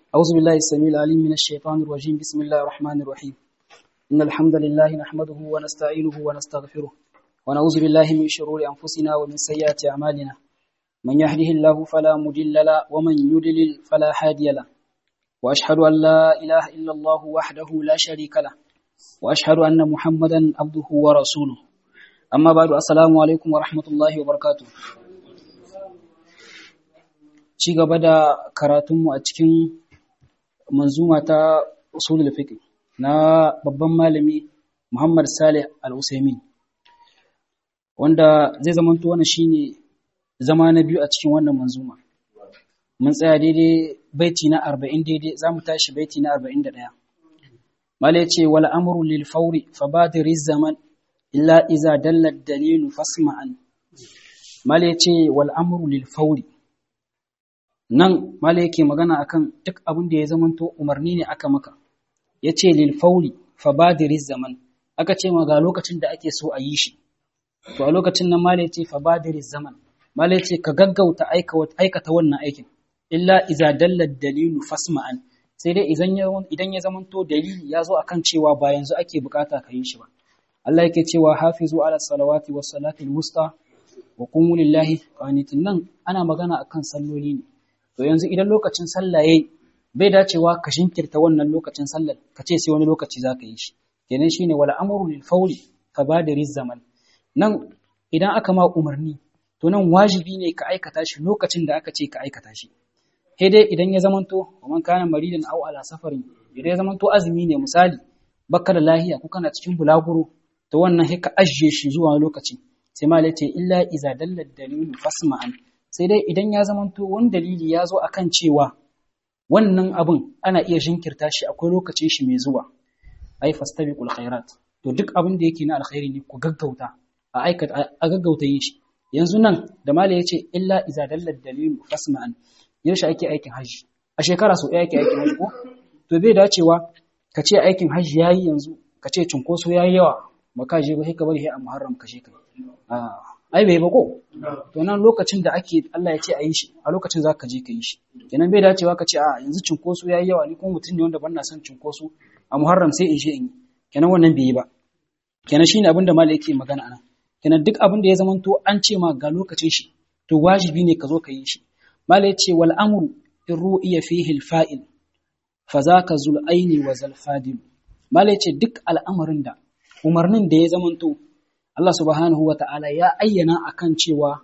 أعوذ بالله السميع العليم من الشيطان الرجيم بسم الله الرحمن الرحيم إن الحمد لله نحمده ونستعينه ونستغفره ونعوذ بالله من شرور أنفسنا ومن سيئات أعمالنا من يهده الله فلا مضل له ومن يضلل فلا هادي له وأشهد أن لا إله إلا الله وحده لا شريك له وأشهد أن محمدا عبده ورسوله أما بعد السلام عليكم ورحمة الله وبركاته ci gaba da karatunmu a cikin manzuma ta usulul fiqh na babban malami Muhammad Salih Al-Usaimin wanda zai zamanto wannan shine zama na biyu a cikin wannan manzuma mun tsaya daidai baiti na 40 daidai zamu tashi baiti na 41 malai ce wal amru lil fawri fabadiri zaman illa iza dalla dalilu fasma'an malai ce wal amru lil fawri nan mala yake magana akan duk abin da ya zamanto umarni ne aka maka ya ce lil fauli fa badiriz zaman aka ce ma ga lokacin da ake so a yi shi to a lokacin nan mala yace fa badiriz zaman mala yace ka gaggauta aikata wannan aikin illa iza dalla dalilu fasma'an sai dai idan ya idan ya zamanto dalili ya zo akan cewa ba yanzu ake bukata ka yi shi ba Allah yake cewa hafizu ala salawati was salati wusta wa qumu lillahi qanitin nan ana magana akan salloli ne to yanzu idan lokacin sallah yayi bai dacewa ka shinkirta wannan lokacin sallar ka ce sai wani lokaci zaka yi shi kenan shine wala amru lil fawli fa badiri zaman nan idan aka ma umarni to nan wajibi ne ka aikata shi lokacin da aka ce ka aikata shi sai dai idan ya zamanto man kana maridan aw ala safarin idan ya zamanto azumi ne misali baka da lahiya ko kana cikin bulaguro to wannan sai ka ajiye shi zuwa lokaci sai malai ce illa iza dalla dalilu fasma'an sai dai idan ya zamanto wani dalili ya zo akan cewa wannan abin ana iya jinkirta shi akwai lokacin shi mai zuwa ai fastabiqul khairat to duk abin da yake na alkhairi ne ku gaggauta a aikata a gaggauta yin shi yanzu nan da mala yace illa iza dalla dalilu fasma'an yaushe ake aikin haji a shekara so ɗaya ake aikin haji ko to bai dacewa ka ce aikin haji yayi yanzu ka ce cunkoso yayi yawa ba ka je ba sai ka bari sai a muharram ka je ka ai bai ba ko to nan lokacin da ake Allah ya ce a yi shi a lokacin za ka je ka yi shi kenan bai dacewa ka ce a yanzu cinkoso ya yi yawa ni kuma mutum ne wanda ban na son cinkoso a muharram sai in je in yi kenan wannan bai yi ba kenan shine abin da malai yake magana anan kenan duk abin da ya zamanto an ce ma ga lokacin shi to wajibi ne ka zo ka yi shi malai ce wal amru in ru'iya fihi al fa'il fa zaka zul aini wa zal fadil malai ce duk al'amarin da umarnin da ya zamanto Allah subhanahu wa ta'ala ya ayyana a kan cewa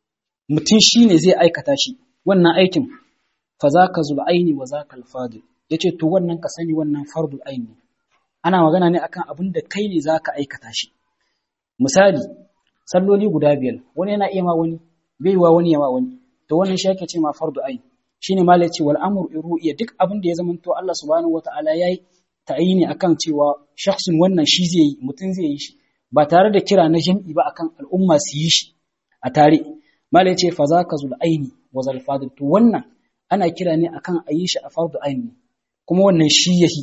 mutum shi ne zai aikata shi, wannan aikin, fa za ka zul'aini wa za ka alfadil, ya ce, To, wannan ka sani wannan fardul aini. Ana magana ne akan abin da kai ne za ka aikata shi. Misali, salloli guda biyar, wani yana iya ma wani, bai wa wani ya ma wani, to wannan shi ake ce ma fardu aini. Shi ne malai ce, wal amur iru iya duk abin da ya zama to Allah subhanahu wa ta'ala ya yi ta'ayini akan cewa shakhsin wannan shi zai yi, mutum zai yi shi. ba tare da kira na jam'i ba akan al'umma su yi shi a tare mala ya ce fa za ka zul aini wa zal fadil to wannan ana kira ne akan a yi shi a fardu aini kuma wannan shi yahi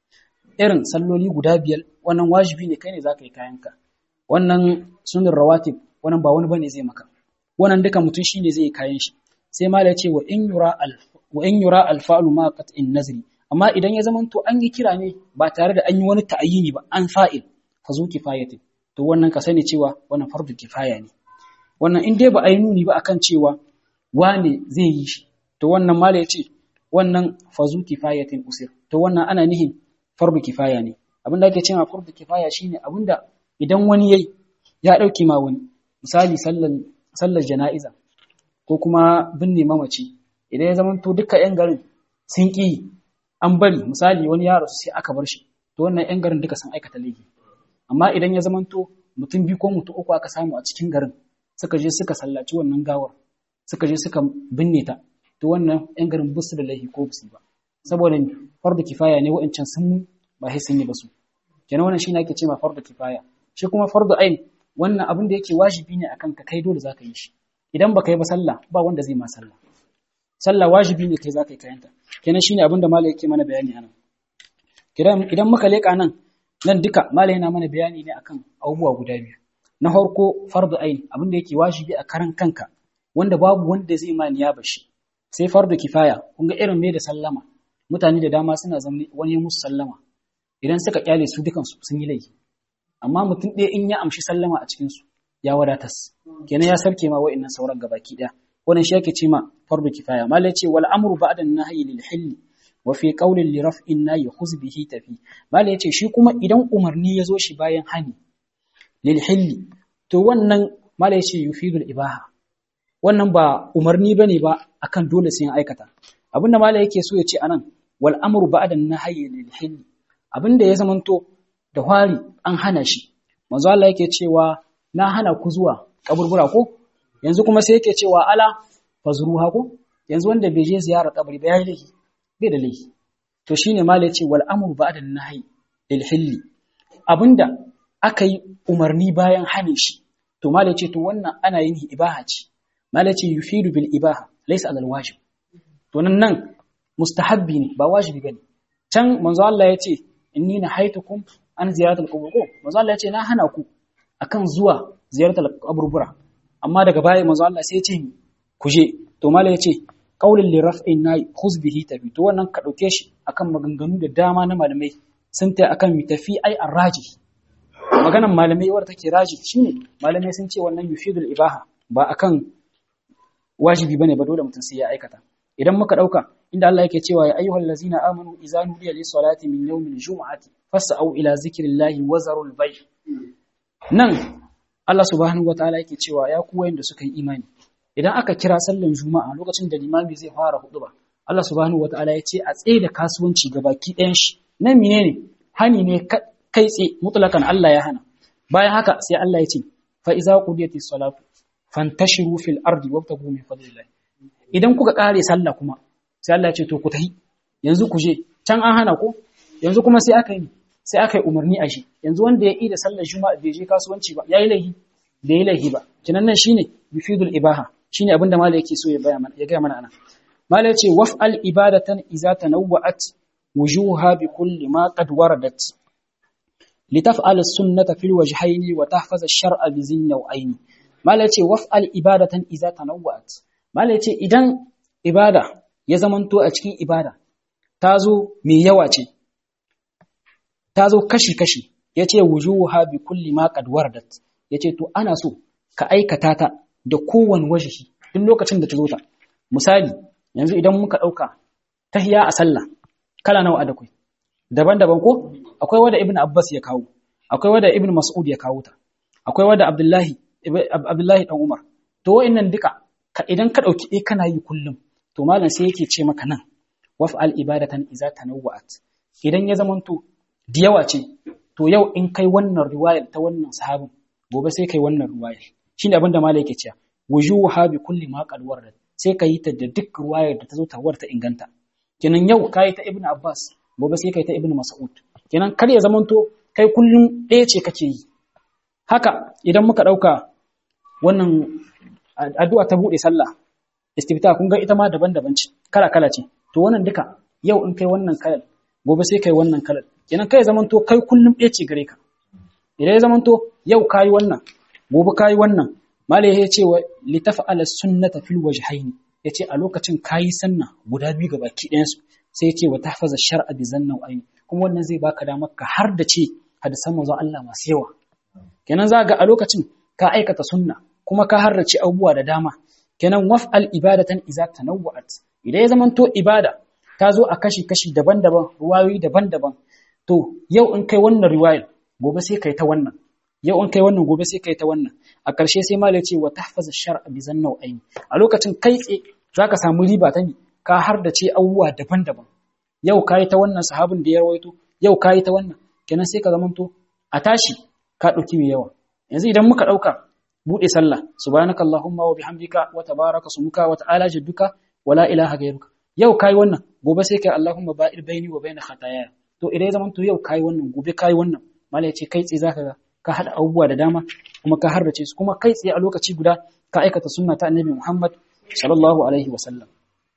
irin salloli guda biyar wannan wajibi ne kai ne za ka yi kayanka wannan sunan rawatib wannan ba wani bane zai maka wannan duka mutum shi ne zai yi kayan shi sai mala ya ce wa in yura al wa in yura al fa'lu ma qat'in nazri amma idan ya zamanto an yi kira ne ba tare da an yi wani ta'ayini ba an fa'il fa zu kifayatin to wannan ka sani cewa wannan fardu kifaya ne wannan in dai ba a yi nuni ba akan cewa wane zai yi shi to wannan mala ya ce wannan fazu kifayatin usir to wannan ana nihin fardu kifaya ne abin da ake cewa fardu kifaya shine abinda idan wani yayi ya dauke ma wani misali sallar sallar jana'iza ko kuma binne mamaci idan ya zama to duka yan garin sun ki an bari misali wani ya rasu sai aka bar shi to wannan yan garin duka sun aikata laifi amma idan ya zamanto mutum biyu ko mutum uku aka samu a cikin garin suka je suka sallaci wannan gawar suka je suka binne ta to wannan yan garin busu da laifi ko busu ba saboda fardu kifaya ne wa'ancan sun ba sai sun yi ba su kenan wannan shine ake cewa fardu kifaya shi kuma fardu ain wannan abin da yake wajibi ne akan ka kai dole zaka yi shi idan baka yi ba sallah ba wanda zai ma sallah sallah wajibi ne kai zaka yi kayanta kenan shine abin da malai yake mana bayani anan idan muka leka nan nan duka malai yana mana bayani ne akan abubuwa guda biyu na farko fardu ain abin da yake wajibi a karan kanka wanda babu wanda zai ma niyaba shi sai fardu kifaya kun ga irin me da sallama mutane da dama suna zamne wani musu sallama idan suka kyale su dukansu sun yi laifi amma mutum ɗaya in ya amshi sallama a cikinsu ya wadatas kenan ya sarke ma wa'annan sauran gabaki ɗaya wannan shi yake ce ma fardu kifaya malai ce wal amru ba'da nahyi lil hilli wa fi qawlin li raf'in nahy khuz bihi tafi malai ce shi kuma idan umarni ya zo shi bayan hani lil hilli to wannan malai ce yufidul ibaha wannan ba umarni bane ba akan dole sai an aikata abinda malai yake so ya ce anan wal amru ba'da nahyi lil hilli abinda ya zamanto da hwari an hana shi manzo Allah yake cewa na hana ku zuwa kaburbura ko yanzu kuma sai yake cewa ala fazruha ko yanzu wanda bai je ziyara kabari ba yayi laifi bai da laifi to shine malai ce wal amru ba'da nahyi lil hilli abinda aka yi umarni bayan hane shi to malai ce to wannan ana yin ibaha ce malai ce yufidu bil ibaha laysa alal wajib to nan nan mustahabbi ne ba wajibi bane can manzo Allah ya ce inni nahaitukum an ziyaratul qubur ko manzo Allah ya ce na hana ku akan zuwa ziyaratul kaburbura amma daga baya manzo Allah sai ya ce ku je to mala ya ce qaulul li raf'in na khuz bihi tafi to wannan ka dauke shi akan maganganu da dama na malamai sun ta akan mi tafi ai arraji maganan malamai wadda take raji shine malamai sun ce wannan yufidul ibaha ba akan wajibi bane ba dole mutum sai ya aikata idan muka dauka inda Allah yake cewa ya ayyuhal ladzina amanu idza nudiya lis salati min yawmil jum'ati fas'au ila zikrillahi wa zarul bay' nan Allah subhanahu wataala yake cewa ya ku wayanda suka yi imani idan aka kira sallan juma'a lokacin da limami zai fara huduba Allah subhanahu wataala ya ce a tsaye da kasuwanci gabaki ɗayan shi nan menene hani ne kai tsaye mutlakan Allah ya hana bayan haka sai Allah ya ce fa iza qudiyatis salatu fantashiru fil ardi wabtagu min fadlillah idan kuka kare sallah kuma sai Allah ya ce to ku tahi yanzu ku je can an hana ku yanzu kuma sai aka yi sai aka yi umarni a shi yanzu wanda ya yi da sallar juma'a bai je kasuwanci ba yayi laihi bai yi laihi ba kinan nan shine yufidul ibaha shine abin da malai yake so ya baya mana ya ga mana ana malai ya ce waf'al ibadatan idza tanawwa'at wujuha bi kulli ma qad waradat litaf'al as-sunnata fil wajhayn wa tahfaz ash-shar'a bi zin naw'ayn malai ya ce waf'al ibadatan idza tanawwa'at malai ya ce idan ibada ya zamanto a cikin ibada ta zo mai yawa ce ta zo kashi-kashi ya ce wujuha bi kulli ma qad waradat ya ce to ana so ka aikata ta da kowane wajihi duk lokacin da ta zo ta misali yanzu idan muka ɗauka tahiya a sallah kala nawa a da kai daban-daban ko akwai wanda ibn abbas ya kawo akwai wanda ibn mas'ud ya kawo ta akwai wanda abdullahi abdullahi dan umar to wa'annan duka idan ka ɗauki eh kana yi kullum to malam sai yake ce maka nan waf'al ibadatan iza tanawwa'at idan ya zamanto da yawa ce to yau in kai wannan riwayar ta wannan sahabin gobe sai kai wannan riwayar shine abin da malai yake cewa wujuha bi kulli ma qad warada sai ka yi ta da duk riwayar da ta zo ta warta inganta kenan yau kai ta ibnu abbas gobe sai kai ta ibnu mas'ud kenan kar ya zamanto kai kullum ɗaya ce kake yi haka idan muka ɗauka wannan addu'a ta buɗe sallah istifta kun ga ita ma daban-daban ce kala kala ce to wannan duka yau in kai wannan kalar gobe sai kai wannan kalar kenan kai zamanto kai kullum ɗaya ce gare ka idan ya zamanto yau kayi wannan gobe kayi wannan malai ya ce wa litafa'ala sunnata fil wajhaini yace a lokacin kayi sanna guda biyu ga baki ɗayan su sai yace wa tahfaza shar'a bi zanna aini kuma wannan zai baka damar ka har da ce hadisan manzon Allah masu yawa kenan za ga a lokacin ka aikata sunna kuma ka harrace abubuwa da dama kenan waf'al ibadatan idza tanawwa'at idan ya zamanto ibada ta zo a kashi-kashi daban-daban ruwayoyi daban-daban to yau in kai wannan riwayar gobe sai kai ta wannan yau in kai wannan gobe sai kai ta wannan a ƙarshe sai malai ce wa tahfaza shar'a bi zanna aini a lokacin kai tse zaka samu riba ta ni ka har da ce abubuwa daban-daban yau kai ta wannan sahabin da ya rawaito yau kai ta wannan kenan sai ka zamanto a tashi ka dauki mai yawa yanzu idan muka dauka bude sallah subhanakallahumma wa bihamdika wa tabaraka sumuka wa ta'ala jadduka wala ilaha ghayruka yau kai wannan gobe sai kai Allahumma ba'id baini wa baina khataaya to idan zaman to yau kai wannan gobe kai wannan mallai ce kai tsaye zaka ga ka hada abubuwa da dama kuma ka harbace su kuma kai tsaye a lokaci guda ka aikata sunna ta annabi Muhammad sallallahu alaihi wa sallam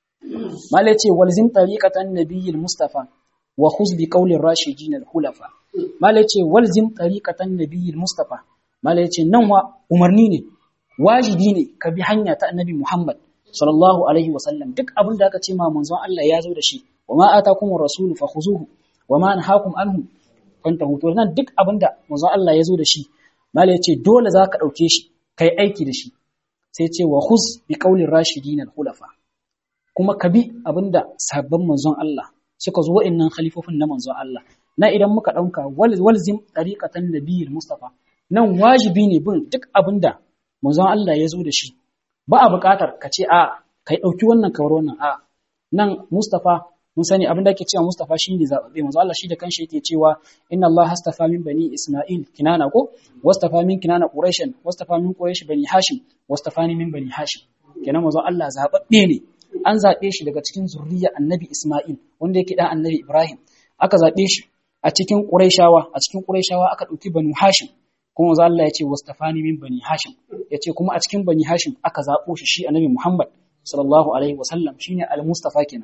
mallai ce walzim tariqatan nabiyil mustafa wa khuz bi qawlir rashidin al hulafa mallai ce walzim tariqatan nabiyil mustafa mallai ce nan wa umarni ne wajibi ne ka bi hanya ta annabi Muhammad sallallahu alaihi wasallam duk abin da aka ce ma manzon Allah ya zo da shi wa ma atakumur rasulu fakhuzuhu wa ma anhaakum anhu fantahu to nan duk abinda manzon Allah ya zo da shi mala ya ce dole za ka ɗauke shi kai aiki da shi sai ce wa khuz bi qaulin rashidin al-khulafa kuma ka bi abinda sabbin manzon Allah suka zo wa'annan khalifofin na manzon Allah na idan muka ɗauka walzim tariqatan nabiyil mustafa nan wajibi ne bin duk abinda manzon Allah ya zo da shi ba a buƙatar ka ce a kai ɗauki wannan kawar wannan a nan mustafa mun sani abin da ake cewa Mustafa shine zababbe manzo Allah shi da kanshi yake cewa inna Allah hastafa min bani Isma'il kinana ko wastafa min kinana Quraysh wastafa min Quraysh bani Hashim wastafani min bani Hashim kenan manzo Allah zababbe ne an zabe shi daga cikin zurriya Annabi Isma'il wanda yake dan Annabi Ibrahim aka zabe shi a cikin Qurayshawa a cikin Qurayshawa aka dauki bani Hashim kuma manzo Allah ya ce wastafani min bani Hashim yace kuma a cikin bani Hashim aka zabo shi shi Annabi Muhammad sallallahu alaihi wasallam shine al-Mustafa kenan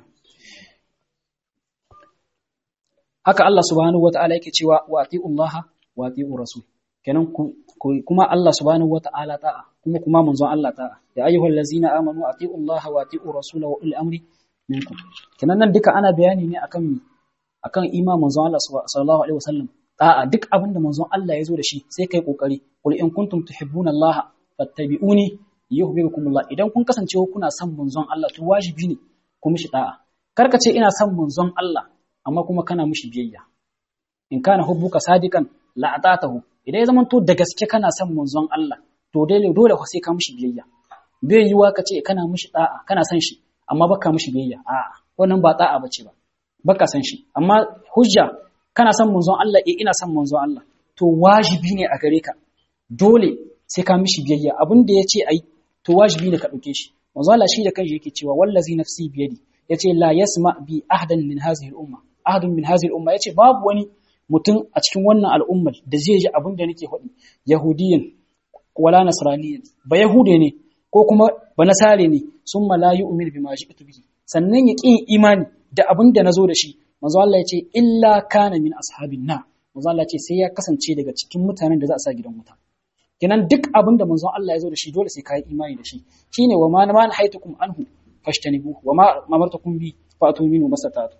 haka Allah subhanahu wata'ala yake cewa wa atiullaha wa atiur rasul kenan kuma Allah subhanahu wata'ala ta'a kuma kuma manzon Allah ta'a ya ayyuhal ladzina amanu atiullaha wa atiur rasul wa ulil amri minkum kenan nan duka ana bayani ne akan akan iman manzon Allah sallallahu alaihi wasallam ta'a duk abinda manzon Allah ya zo da shi sai kai kokari qul in kuntum tuhibbuna Allah fattabi'uni yuhibbukumullah idan kun kasance kuna son manzon Allah to wajibi ne ku mishi ta'a karka ce ina son manzon Allah amma kuma kana mishi biyayya in kana hubbuka sadiqan la atatahu idan ya zamanto da gaske kana son manzon Allah to dole dole sai ka mishi biyayya bai yiwa ka ce kana mishi da'a kana son shi amma baka mishi biyayya a'a wannan ba da'a bace ba baka son shi amma hujja kana son manzon Allah eh ina son manzon Allah to wajibi ne a gare ka dole sai ka mishi biyayya abin da yace ai to wajibi ne ka dauke shi manzon Allah shi da kanshi yake cewa wallazi nafsi biyadi yace la yasma bi ahdan min hadhihi al-umma ahadun min hadhihi al-umma yace babu wani mutum a cikin wannan al'ummar da zai ji abin da nake faɗi yahudiyin wala nasraniyin ba yahude ne ko kuma ba nasare ne summa la yu'min bima ji'tu bihi sannan ya ƙi imani da abin da nazo da shi manzo Allah ya ce illa kana min ashabin na manzo Allah ya ce sai ya kasance daga cikin mutanen da za a sa gidan wuta kenan duk abin da manzo Allah ya zo da shi dole sai ka yi imani da shi shine wa ma man haitukum anhu fashtanibu wa ma amartukum bi fatu minhu masatatu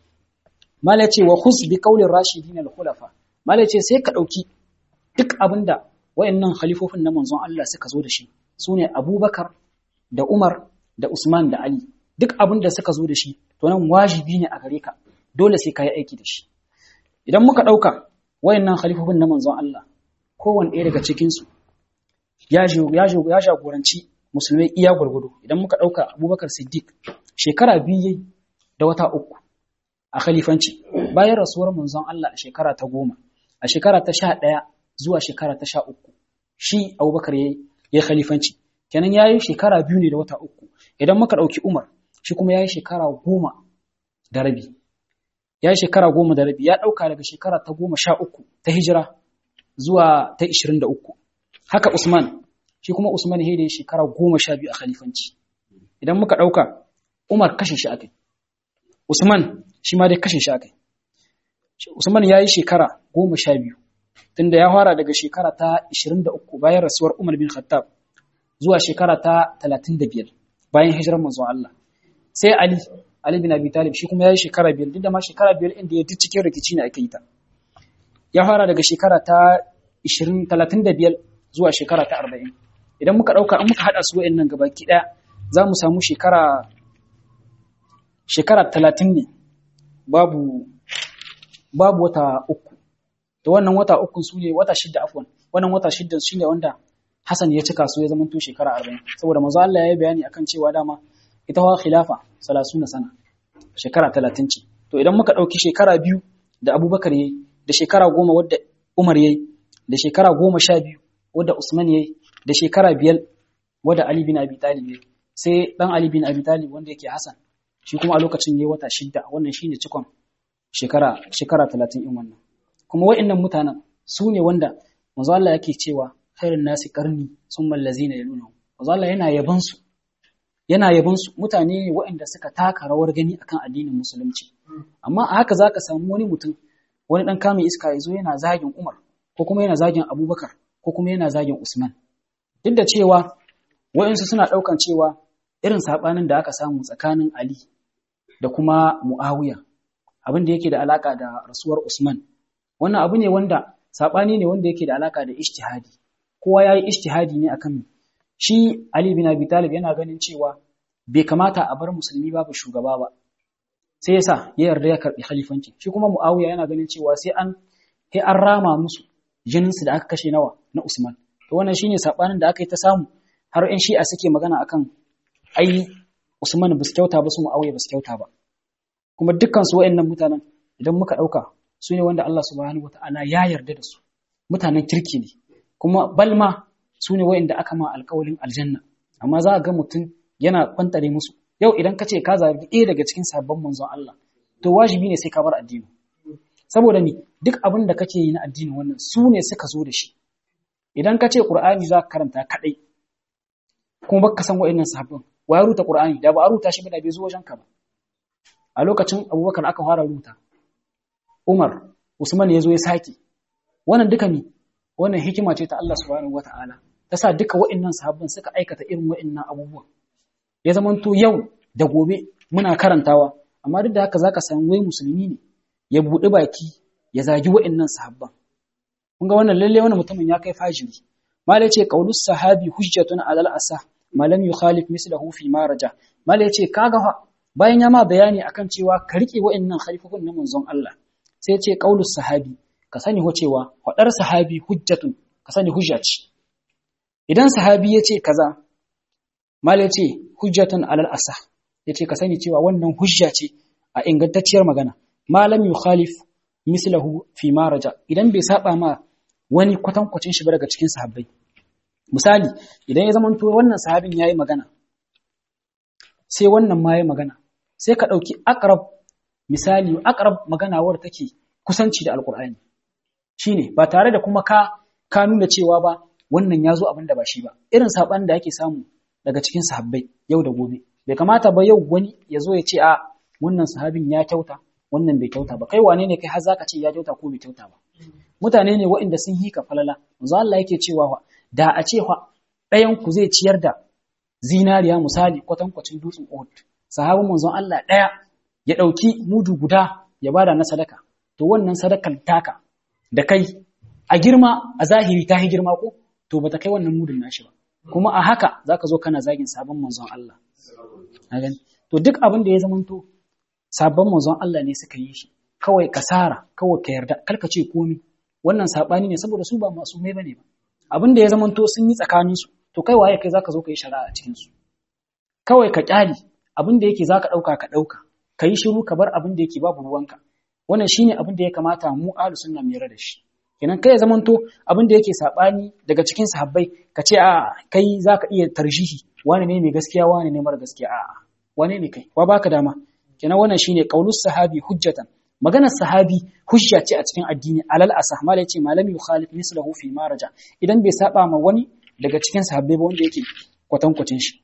mala ce wa khus bi qawli rashidin al khulafa mala ce sai ka dauki duk abinda wayannan khalifofin na manzon Allah suka zo da shi sune Abubakar da Umar da Usman da Ali duk abinda suka zo da shi to nan wajibi ne a gare ka dole sai ka yi aiki da shi idan muka dauka wayannan khalifofin na manzon Allah kowanne ɗaya daga cikin su ya ya ya jagoranci musulmai iya gurgudu idan muka dauka Abubakar Siddiq shekara biyu da wata uku a khalifanci bayan rasuwar manzon Allah a shekara ta goma a shekara ta sha ɗaya zuwa shekara ta sha uku shi abubakar ya yi khalifanci kenan ya yi shekara biyu ne da wata uku idan muka ɗauki umar shi kuma ya yi shekara goma da rabi ya yi shekara goma da rabi ya ɗauka daga shekara ta goma sha uku ta hijira zuwa ta ishirin da uku haka usman shi kuma usman ya yi shekara goma sha biyu a khalifanci idan muka ɗauka umar kashe shi akai Usman shi ma dai kashe shi akai. Usman ya yi shekara goma sha biyu, tunda ya fara daga shekara ta ishirin da uku bayan rasuwar Umar bin Khattab zuwa shekara ta talatin da biyar bayan hijirar manzon Allah. Sai Ali, Ali bin Abi Talib shi kuma ya yi shekara biyar, duk da ma shekara biyar inda ya cikin rikici ne aka yi ta. Ya fara daga shekara ta ishirin talatin da biyar zuwa shekara ta arba'in. Idan muka ɗauka an muka haɗa su wa'in nan gabaki ɗaya za mu samu shekara shekara talatin ne babu babu wata uku da wannan wata uku su ne wata shidda afwan wannan wata shidda shi ne wanda Hassan ya cika su ya zama to shekara arba'in saboda manzo Allah ya yi bayani akan cewa dama ita wa khilafa salasuna sana shekara talatin ce to idan muka ɗauki shekara biyu da Abubakar yayi da shekara goma wadda Umar yayi da shekara goma sha biyu wadda Usman yayi da shekara biyar wadda Ali bin Abi Talib yayi sai dan Ali bin Abi Talib wanda yake Hassan shi kuma a lokacin yayi wata shidda wannan shine cikon shekara shekara 30 in wannan kuma wa'annan mutanen su ne wanda manzo Allah yake cewa khairun nasi qarni summa allazina yaluna manzo Allah yana yaban su yana yaban su mutane ne waɗanda suka taka rawar gani akan addinin musulunci amma a haka zaka samu wani mutum wani dan kamun iska yazo yana zagin Umar ko kuma yana zagin Abubakar ko kuma yana zagin Usman duk da cewa wa'ansu suna daukan cewa irin sabanin da aka samu tsakanin Ali da kuma Muawiya abin da yake da alaka da rasuwar Usman wannan abu ne wanda sabani ne wanda yake da alaka da ijtihadi kowa yayi ijtihadi ne akan shi Ali bin Abi Talib yana ganin cewa bai kamata a bar musulmi babu shugaba ba sai yasa ya yarda ya karbi khalifanci shi kuma Muawiya yana ganin cewa sai an sai an rama musu jinin su da aka kashe nawa na Usman to wannan shine sabanin da aka yi ta samu har ƴan Shi'a suke magana akan ai Usman ba su kyauta ba su Muawiya ba su kyauta ba kuma dukkan su wayannan mutanen idan muka dauka su ne wanda Allah subhanahu wataala ya yarda da su mutanen kirki ne kuma balma su ne wayanda aka ma alƙawalin aljanna amma za a ga mutum yana kwantare musu yau idan ka ce ka zabi ɗaya daga cikin sabon manzon Allah to wajibi ne sai ka bar addini saboda ni duk abin da kake yi na addini wannan su ne suka zo da shi idan ka ce Qur'ani za ka karanta kadai kuma baka san wa'annan sahabban wa ya ruta Qur'ani da ba a ruta shi ba da bai zo wajen ka ba a lokacin Abubakar aka fara ruta Umar Usman ya zo ya sake wannan duka ne wannan hikima ce ta Allah subhanahu wata'ala ta sa duka wa'annan sahabban suka aikata irin wa'annan abubuwan ya zamanto yau da gobe muna karantawa amma duk da haka zaka san wai musulmi ne ya buɗi baki ya zagi wa'annan sahabban kun ga wannan lalle wannan mutumin ya kai fajiri mala yace qaulus sahabi hujjatun alal asa ma lam yukhalif mislahu fi ma raja mala yace kaga fa bayan ya ma bayani akan cewa ka rike wa'annan khalifofin na manzon Allah sai yace qaulus sahabi ka sani ho cewa fadar sahabi hujjatun ka sani hujja ce idan sahabi yace kaza mala yace hujjatun alal asa yace ka sani cewa wannan hujja ce a ingantacciyar magana malam yukhalif mislahu fi ma raja idan bai saba ma wani kwatankwacin shi daga cikin sahabbai misali idan ya zamanto wannan sahabin yayi magana sai wannan ma yayi magana sai ka dauki aqrab misali aqrab magana war take kusanci da alqur'ani shine ba tare da kuma ka ka nuna cewa ba wannan yazo abin da ba shi ba irin saban da yake samu daga cikin sahabbai yau da gobe bai kamata ba yau wani ya zo ya ce a wannan sahabin ya kyauta wannan bai kyauta ba kai wane ne kai har zaka ce ya kyauta ko bai kyauta ba mutane ne waɗanda sun yi ka falala manzo Allah yake cewa wa da a ce fa ɗayan ku zai ciyar da zinariya misali kwatankwacin dutsen Uhud sahabin manzon Allah ɗaya ya ɗauki mudu guda ya bada na sadaka to wannan sadakar taka da kai a girma a zahiri ta yi girma ko to bata kai wannan mudun nashi ba kuma a haka zaka zo kana zagin sabon manzon Allah to duk abin da ya zamanto sabon manzon Allah ne suka yi shi kawai kasara kawai ka yarda kalka ce komi wannan sabani ne saboda su ba masu mai bane ba abin da ya zamanto sun yi tsakanin su to kai waye kai zaka zo ka yi shari'a a cikin su kawai ka kyali abin da yake zaka dauka ka dauka ka yi shiru ka bar abin da yake babu ruwanka wannan shine abin da ya kamata mu ahlus sunna mu yarda da shi kenan kai ya zamanto abin da yake sabani daga cikin sahabbai ka ce a kai zaka iya tarjihi wani ne mai gaskiya wani ne mara gaskiya a'a wane ne kai wa baka dama kenan wannan shine qaulus sahabi hujjatan maganar sahabi hujja ce a cikin addini alal asah mala yace malam yukhalif mislahu fi maraja idan bai saba ma wani daga cikin sahabbai ba wanda yake kwatankwacin shi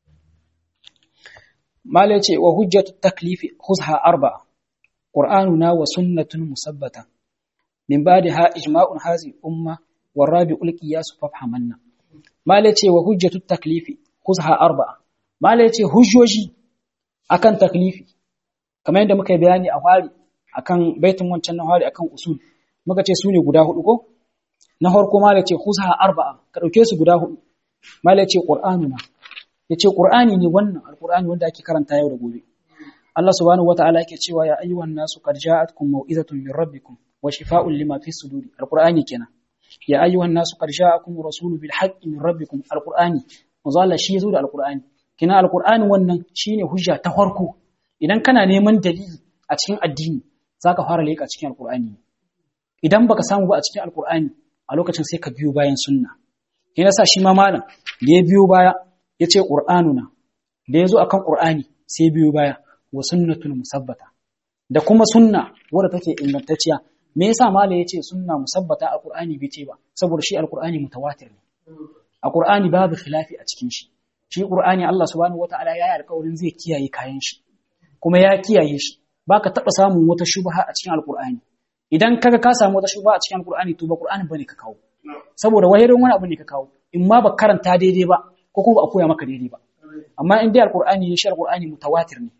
mala yace wa hujjatu taklifi khuzha arba'a qur'anuna wa sunnatun musabbata min ba'daha ijma'un hazi umma warabi'ul qiyas fafhamanna mala yace wa hujjatu taklifi khuzha arba'a mala yace hujjoji akan taklifi kamar yadda muka yi bayani a fari akan baitin wancan na fari akan usul muka ce su ne guda hudu ko na farko mala ce khuzha arba'a ka dauke su guda hudu mala ce qur'anuna yace qur'ani ne wannan alqur'ani wanda ake karanta yau da gobe Allah subhanahu wataala yake cewa ya ayyuhan nasu qad ja'atkum mau'izatun min rabbikum wa shifaa'un lima fi suduri alqur'ani kenan ya ayyuhan nasu qad ja'akum rasulun bil haqqi min rabbikum alqur'ani manzo Allah shi yazo da alqur'ani kina alqur'ani wannan shine hujja ta farko idan kana neman dalili a cikin addini zaka fara leka cikin alqur'ani idan baka samu ba a cikin alqur'ani a lokacin sai ka biyo bayan sunna kina sa shi ma malam da ya biyo baya yace qur'anuna da yazo akan qur'ani sai biyo baya wa sunnatun musabbata da kuma sunna wadda take ingantacciya me yasa malam yace sunna musabbata a qur'ani bai ce ba saboda shi alqur'ani mutawatir ne a qur'ani babu khilafi a cikin shi shi Qur'ani Allah subhanahu wataala ya yi alƙawarin zai kiyaye kayan shi kuma ya kiyaye shi baka taba samun wata shubha a cikin Al-Qur'ani idan kaga ka samu wata shubha a cikin Al-Qur'ani to ba Qur'ani bane ka kawo saboda wahirin wani abu ne ka kawo in ma ba karanta daidai ba ko kuma ba a koya maka daidai ba amma in dai Al-Qur'ani ne shi Al-Qur'ani mutawatir ne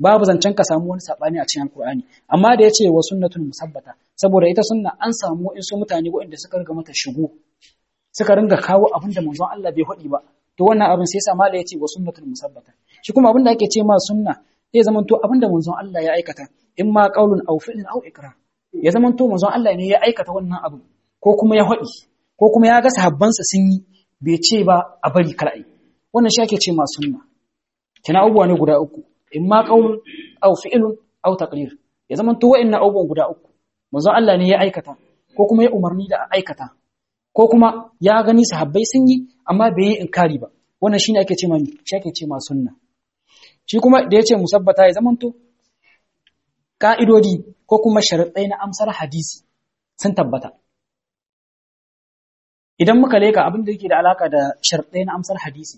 babu zancen ka samu wani sabani a cikin alkur'ani amma da yace wa sunnatul musabbata saboda ita sunna an samu in su mutane waɗanda suka riga mata shigo suka ringa kawo abin da manzon Allah bai faɗi ba to wannan abin sai yasa mala yace wa sunnatul musabbata shi kuma abin da ake ce ma sunna zai zama to abin da manzon Allah ya aikata in ma qaulun aw fi'lun aw ikrar ya zama to manzon Allah ne ya aikata wannan abu ko kuma ya faɗi ko kuma ya ga sahabbansa sun yi bai ce ba a bari kar ai wannan shi ake ce ma sunna kina abubuwa ne guda uku in ma qaulun aw fi'lun aw taqrir ya zama to wa'annan abubuwan guda uku manzon Allah ne ya aikata ko kuma ya umarni da a aikata ko kuma ya gani sahabbai sun yi amma bai yi inkari ba wannan shine ake ce ma shi ake ce ma sunna shi kuma da yace musabbata ya zamanto ka'idodi ko kuma sharuɗai na amsar hadisi sun tabbata idan muka leka abin da yake da alaka da sharuɗai na amsar hadisi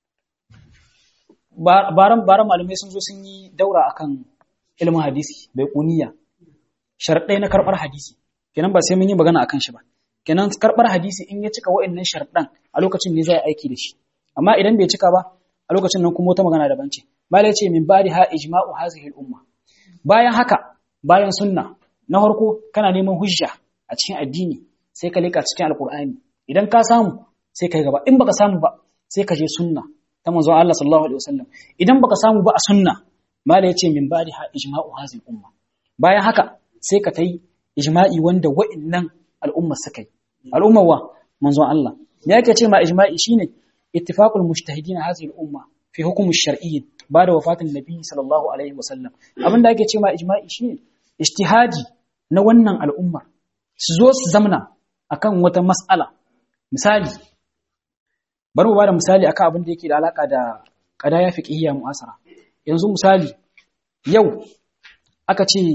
baran baran malamai sun zo sun yi daura akan ilimin hadisi bai kuniya sharuɗai na karɓar hadisi kenan ba sai mun yi magana akan shi ba kenan karɓar hadisi in ya cika wa'annan sharuɗan a lokacin ne zai aiki da shi amma idan bai cika ba a lokacin nan kuma wata magana daban ce malai ce min bari ha ijma'u hazihi al-umma bayan haka bayan sunna na farko kana neman hujja a cikin addini sai ka leka cikin alqur'ani idan ka samu sai kai gaba in baka samu ba sai ka je sunna ta manzo Allah sallallahu alaihi wasallam idan baka samu ba a sunna malai ce min bari ha ijma'u hazihi al-umma bayan haka sai ka tai ijma'i wanda wa'annan al'umma suka yi al'umma wa manzo Allah me yake ce ma ijma'i shine ittifaqul mujtahidin hadhihi al-umma fi hukm ash-shar'i ba'da wafatin nabi sallallahu alaihi wasallam abinda ake ce ma ijma'i shine ijtihadi na wannan al'umma su zo su zamna akan wata mas'ala misali bari mu bada misali akan abin da yake da alaka da qadaya fiqhiyya mu'asara yanzu misali yau aka ce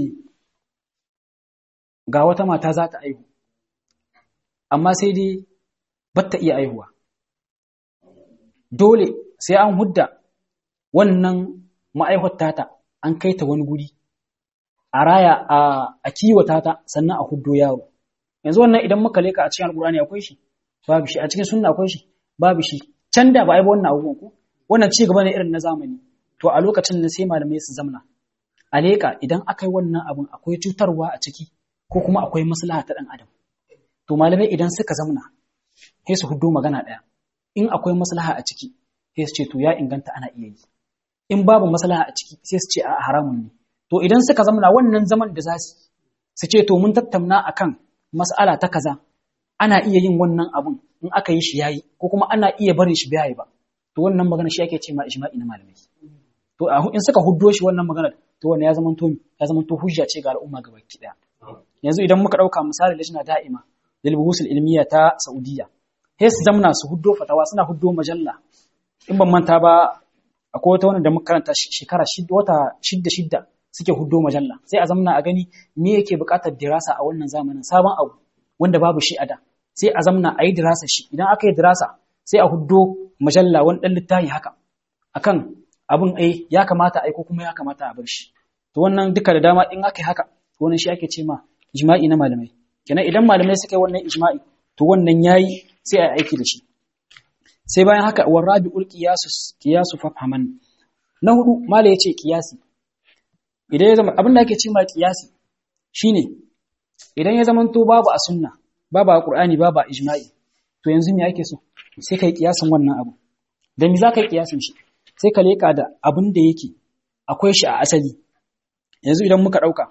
ga wata mata za ta aihu amma sai dai batta iya aihuwa dole sai an hudda wannan ma'aihwata ta an kai ta wani guri a raya a kiwata ta sannan a huddo yaro yanzu wannan idan muka leka a cikin alkurani akwai shi babu shi a cikin sunna akwai shi babu shi can da ba a yi wannan abubuwan ko wannan ci gaba ne irin na zamani to a lokacin nan sai malamai su zamna a leka idan aka yi wannan abun akwai cutarwa a ciki ko kuma akwai maslaha ta dan adam to malamai idan suka zamna sai su huddo magana ɗaya in akwai maslaha a ciki sai su ce to ya inganta ana iya yi in babu maslaha a ciki sai su ce a haramun ne to idan suka zamna wannan zaman da za su su ce to mun tattauna akan mas'ala ta kaza ana iya yin wannan abun in aka yi shi yayi ko kuma ana iya barin shi bai ba to wannan magana shi ake ce ma ijma'i na malamai to in suka huddo shi wannan magana to wannan ya zama to ya zama to hujja ce ga al'umma gabaki daya yanzu idan muka dauka misali lajna da'ima lilbuhusul ilmiya ta Saudiya sai su zamna su huddo fatawa suna huddo majalla in ban manta ba akwai wata wanda muka karanta shekara shidda wata shidda shidda suke huddo majalla sai a zamna a gani me yake buƙatar dirasa a wannan zamanin sabon abu wanda babu shi a da sai a zamna a yi dirasa shi idan aka yi dirasa sai a huddo majalla wani ɗan littafi haka akan abin ai ya kamata ai ko kuma ya kamata a bar shi to wannan duka da dama in aka yi haka wannan shi ake ce ma ijma'i na malamai kenan idan malamai suka yi wannan ijma'i to wannan yayi sai a aiki da shi sai bayan haka war rabi'ul qiyasu qiyasu fafhaman na hudu mala yace qiyasi idan ya zama abin da ake cewa qiyasi shine idan ya zama to babu a sunna babu a qur'ani babu a ijma'i to yanzu me ake so sai kai qiyasin wannan abu da me zaka yi qiyasin shi sai ka leka da abin da yake akwai shi a asali yanzu idan muka dauka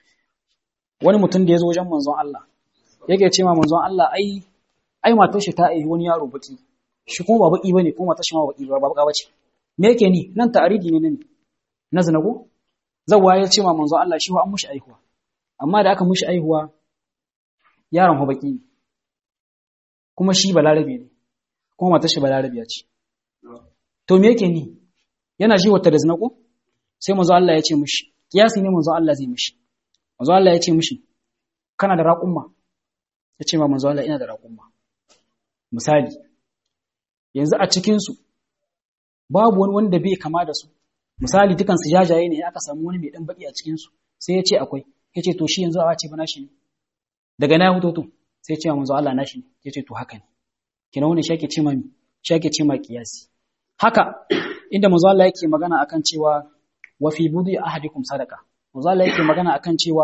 wani mutum da ya zo wajen manzon Allah yake ce ma manzon Allah ai ai matar shi ta aihi wani yaro baki shi kuma ba baki bane kuma matar shi ma baki ba baka bace me yake ni nan ta'aridi ne ne na zinago zawwa ya ce ma manzon Allah shi wa an mushi aihuwa amma da aka mushi aihuwa yaron ho baki ne kuma shi balarabe ne kuma matar shi balarabiya ce to me yake ni yana ji wata da zinago sai manzon Allah ya ce mushi kiyasi ne manzon Allah zai mushi manzon Allah ya ce mushi kana da raƙumma ya ce ma manzo Allah ina da raƙumma misali yanzu a cikinsu babu wani wanda bai kama da su misali dukansu jajaye ne aka samu wani mai dan baki a cikinsu sai ya ce akwai ya ce to shi yanzu a ce ba nashi ne daga na hutu to sai ya ce ma manzo Allah nashi ne ya ce to haka ne kina wani shi ake ce ma shi ake ce ma kiyasi haka inda manzo Allah yake magana akan cewa wa fi budi ahadikum sadaqa manzo Allah yake magana akan cewa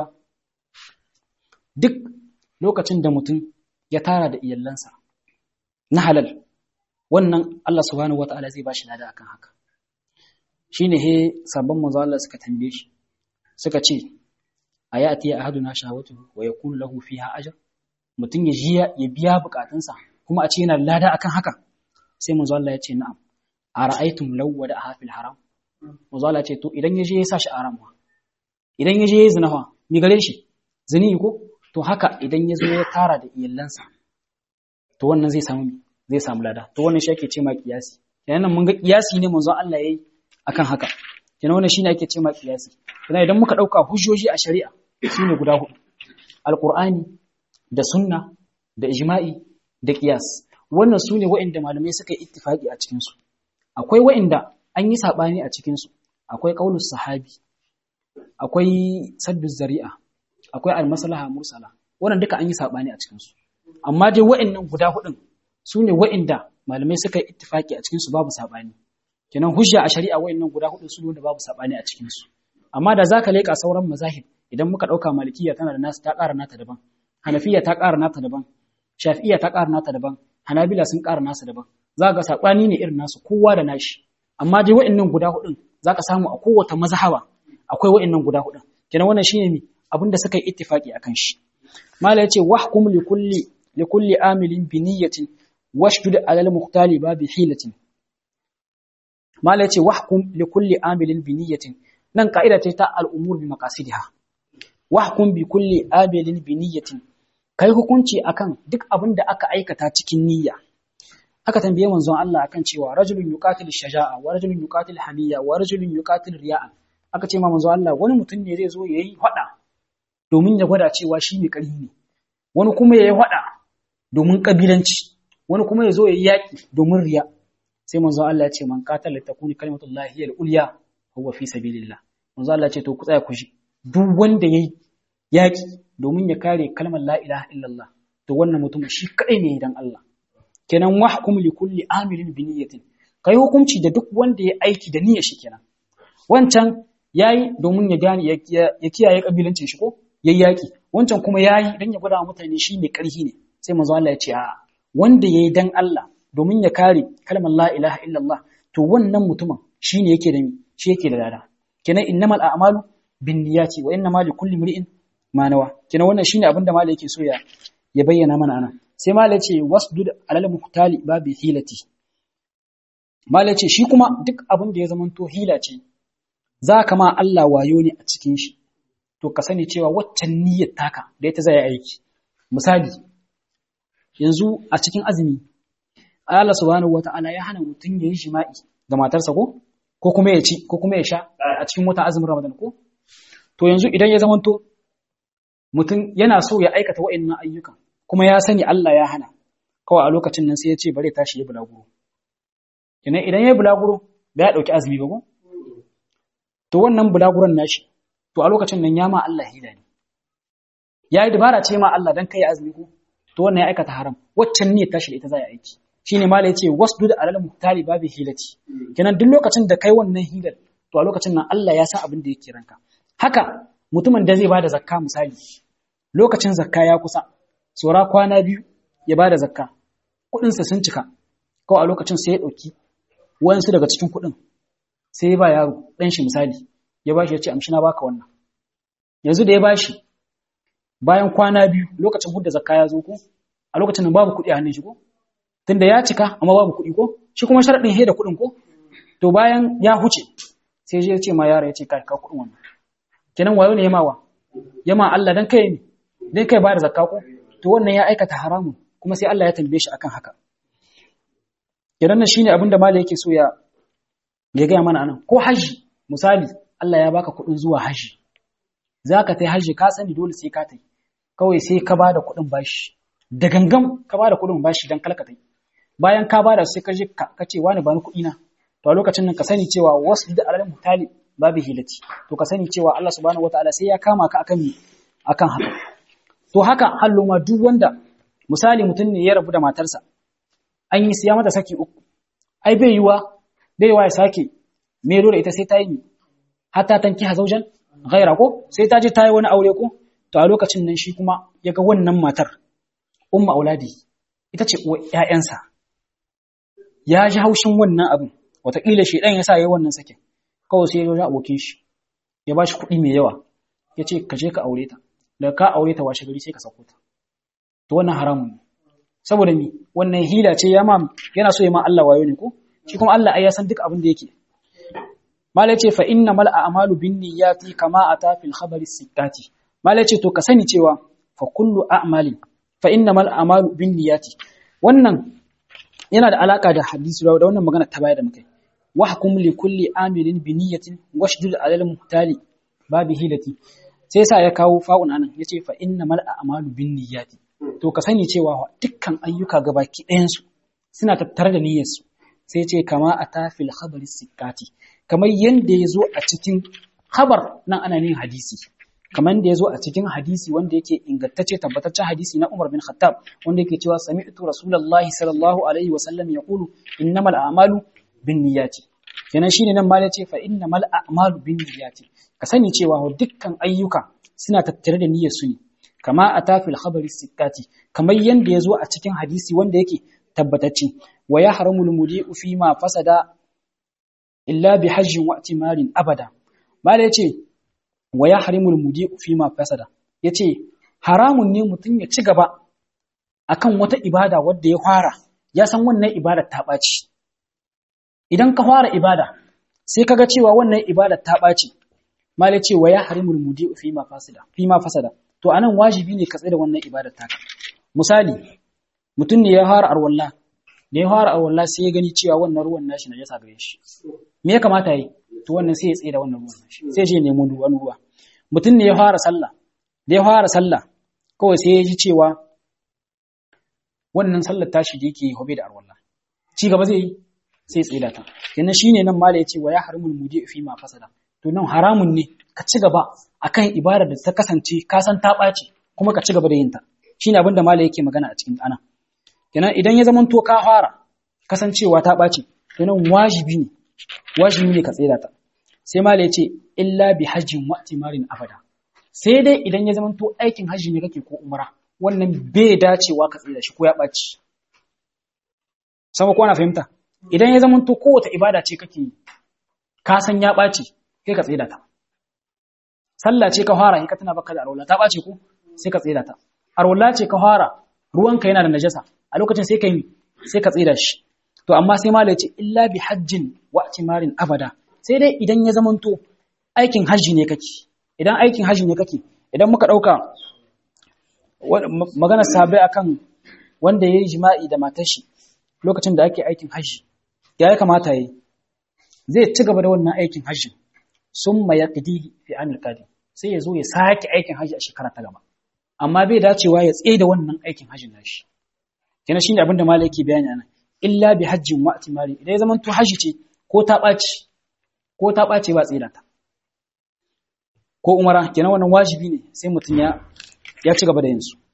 duk lokacin da mutum ya tara da iyallansa na halal wannan Allah subhanahu wataala zai bashi lada akan haka shine he sabon manzo Allah suka tambaye shi suka ce ayati ahaduna shahawatu wa yakunu lahu fiha ajr mutum ya ji ya biya bukatunsa kuma a ce yana lada akan haka sai manzo Allah ya ce na'am ara'aytum law wada hafil haram manzo Allah ya ce to idan ya je ya sa shi haram idan ya je ya zina fa mi gare shi zini ko to haka idan ya zo ya tara da iyallansa to wannan zai samu zai samu lada to wannan shi ake ce ma kiyasi kenan mun ga kiyasi ne manzo Allah yayi akan haka kenan wannan shine ake ce ma kiyasi kenan idan muka dauka hujjoji a shari'a sune guda hudu alqur'ani da sunna da ijma'i da qiyas wannan sune waɗanda malamai suka yi ittifaki a cikin su akwai waɗanda an yi sabani a cikin su akwai qaulus sahabi akwai saddu zari'a akwai almaslaha mursala wannan duka an yi sabani a cikin su amma dai waɗannan guda hudun sune waɗanda malamai suka yi ittifaki a cikin su babu sabani kenan hujja a shari'a wayannan guda hudu su da babu sabani a cikin su amma da zaka leka sauran mazahib idan muka dauka malikiya tana da nasu ta ƙara nata daban hanafiya ta ƙara nata daban shafi'iyya ta ƙara nata daban hanabila sun ƙara nasu daban zaka ga sabani ne irin nasu kowa da nashi amma dai wayannan guda hudun zaka samu a kowace mazhaba akwai wayannan guda hudun kenan wannan shine mi abinda suka yi ittifaki akan shi mala yace wahkum li kulli li kulli amilin bi niyyatin washdud alal muhtali babi hilatin Mala ce wahkum li kulli amilin bi niyyatin nan ka'ida ce ta al'umur bi maqasidiha wahkum bi kulli amilin bi niyyatin kai hukunci akan duk abin da aka aikata cikin niyya aka tambaye manzon Allah akan cewa rajulun yuqatil shaja'a wa rajulun yuqatil hamiyya wa rajulun yuqatil riya'a aka ce ma manzon Allah wani mutum ne zai zo yayi hada domin ya gwada cewa shi mai ƙarfi ne wani kuma yayi hada domin kabilanci wani kuma ya zo yayi yaki domin riya sai manzo Allah ya ce man qatala takuni kalimatullahi hiya al-ulya huwa fi sabilillah manzo Allah ya ce to ku tsaya ku shi duk wanda yayi yaki domin ya kare kalmar la ilaha illallah to wannan mutum shi kadai ne dan Allah kenan wahkum li kulli amilin bi niyyatin kai hukunci da duk wanda ya aiki da niyyar shi kenan wancan yayi domin ya gane ya kiyaye kabilancin shi ko yayi yaki wancan kuma yayi dan ya gwada mutane shi mai karhi ne sai manzo Allah ya ce a wanda yayi dan Allah domin ya kare kalmar la ilaha illallah to wannan mutumin shine yake da shi yake da lada kenan innamal a'malu binniyati wa innamal likulli imri'in ma nawa kenan wannan shine abinda malai yake so ya ya bayyana mana anan sai malai ce wasdud alal muhtali babi hilati malai ce shi kuma duk abin da ya zamanto hila ce za ka ma Allah wayo ne a cikin shi to ka sani cewa waccan niyyar taka da ita zai aiki misali yanzu a cikin azumi Allah subhanahu wata'ala ya hana mutum ya yi jima'i ga matarsa ko ko kuma ya ci ko kuma ya sha a cikin wata azumin Ramadan ko to yanzu idan ya zamanto mutum yana so ya aikata wa'annan ayyukan kuma ya sani Allah ya hana kawai a lokacin nan sai ya ce bare tashi ya bulaguro kenan idan ya bulaguro ba ya dauki azumi ba ko to wannan bulaguron nashi to a lokacin nan ya ma Allah hila ne yayi dabara ce ma Allah dan kai azumi ko to wannan ya aikata haram waccan ne tashi da ita za ya aiki shine mala yace wasdud alal muhtali babi hilati kenan duk lokacin da kai wannan hilar to a lokacin nan Allah ya san abin da yake ranka haka mutumin da zai bada zakka misali lokacin zakka ya kusa tsora kwana biyu ya bada zakka kudin sa sun cika kawai a lokacin sai ya dauki wayansu daga cikin kudin sai ya ba yaro dan shi misali ya bashi ya ce amshi na baka wannan yanzu da ya bashi bayan kwana biyu lokacin hudda zakka ya zo ko a lokacin nan babu kuɗi a hannun shi ko tunda ya cika amma babu kuɗi ko shi kuma sharadin he da kuɗin ko to bayan ya huce sai ya ce ma yaro ya ce ka ka kuɗin wannan kenan wayo ne ya mawa ya ma Allah dan kai ne dan kai ba da zakka ko to wannan ya aikata haramun kuma sai Allah ya tambaye shi akan haka kenan nan shine abin da malai yake so ya ya gaya mana anan ko haji misali Allah ya baka kuɗin zuwa haji zaka tai haji ka sani dole sai ka tai kawai sai ka bada kuɗin bashi da gangan ka bada kuɗin bashi dan kalka tai bayan ka bada sai ka je ka ce wani bani kuɗi na to a lokacin nan ka sani cewa wasu da alal mutali babu hilati to ka sani cewa Allah subhanahu wataala sai ya kama ka akan akan haka to haka hallo ma duk wanda misali mutum ne ya rabu da matarsa an yi siya mata saki uku ai bai yiwa bai yiwa ya sake mero da ita sai ta yi hatta tanki hazaujan ghaira ko sai ta je ta yi wani aure ko to a lokacin nan shi kuma ya ga wannan matar umma auladi ita ce uwar ƴaƴansa ya ji haushin wannan abin wataƙila shi ɗan ya sa ya yi wannan sakin kawai sai ya zo abokin shi ya ba shi kuɗi mai yawa ya ce ka je ka aure ta daga ka aure ta washe gari sai ka sauko ta to wannan haramun ne saboda mi wannan hila ce ya ma yana so ya ma Allah wayo ne ko shi kuma Allah ai ya san duk abin da yake malai ce fa inna mal a'malu bin niyyati kama ata fil khabari sittati malai ce to ka sani cewa fa kullu a'mali fa inna mal a'malu bin niyyati wannan yana da alaka da hadisi da wannan magana ta baya da mukai wahkum li kulli amilin bi niyyatin washdud alal muhtali babi hilati sai yasa ya kawo fa'un anan yace fa inna mal a'malu bin niyyati to ka sani cewa dukkan ayyuka gabaki ɗayan su suna tattare da niyyar su sai ce kama a tafil khabari sikati kamar yanda ya zo a cikin khabar nan ana yin hadisi kamar da ya zo a cikin hadisi wanda yake ingantacce tabbataccen hadisi na Umar bin Khattab wanda yake cewa sami'tu Rasulullahi sallallahu alaihi wa sallam yaqulu innamal a'malu binniyati kenan shine nan ma yace fa innamal a'malu binniyati ka sani cewa dukkan ayyuka suna tattare da niyyar su ne kama a tafil khabari sikati kamar yanda ya zo a cikin hadisi wanda yake tabbatacce wa ya haramul mudi'u fi ma fasada illa bi hajjin wa timarin abada mala yace wa ya harimul mudi'u fi ma fasada yace haramun ne mutum ya ci gaba akan wata ibada wadda ya fara ya san wannan ibada ta ɓaci idan ka fara ibada sai kaga cewa wannan ibada ta ɓaci mala yace wa ya harimul mudi'u fi ma fasada fi ma fasada to anan wajibi ne ka tsaya da wannan ibadar taka misali mutum ne ya fara arwalla da ya fara arwalla sai ya gani cewa wannan ruwan nashi na jasa gare shi me ya kamata yi to wannan sai ya tsaye da wannan ruwan nashi sai je nemo wani ruwa mutum ne ya fara sallah da ya fara sallah kawai sai ya ji cewa wannan sallar tashi da yake hobe da arwalla ci gaba zai yi sai ya tsaye da ta kenan shine nan mala ya ce wa ya harimul mudi fi ma fasada to nan haramun ne ka ci gaba akan ibada da ta kasance ka san ta ɓaci kuma ka ci gaba da yin ta shine abin da mala yake magana a cikin ana kenan idan ya zama to ka fara kasancewa ta ɓaci kenan wajibi ne wajibi ne ka tsira ta sai mala ya ce illa bi hajjin wa timarin abada sai dai idan ya zama to aikin hajji ne kake ko umara wannan bai dacewa ka tsira shi ko ya ɓaci sama ko ana fahimta idan ya zama to kowace ibada ce kake ka san ya ɓaci kai ka tsira ta sallah ce ka fara ka tana baka da arwala ta ɓace ko sai ka tsira ta arwala ce ka fara ruwanka yana da najasa a lokacin sai ka yi sai ka tsira shi to amma sai malai ce illa bi hajjin wa timarin abada sai dai idan ya zamanto aikin hajji ne kake idan aikin hajji ne kake idan muka dauka magana sabai akan wanda yayi jima'i da matar shi lokacin da ake aikin hajji ya ya kamata yi zai ci gaba da wannan aikin hajji summa yaqdi fi amil qadim sai ya zo ya sake aikin hajji a shekara ta gaba amma bai dacewa ya tsaye da wannan aikin hajjin nashi kenan shine abin da malai yake bayani anan illa bi hajjin wa atimari idan ya zama to hajji ce ko ta ɓaci ko ta ɓace ba tsaye da ta ko umara kenan wannan wajibi ne sai mutum ya ya ci gaba da yin su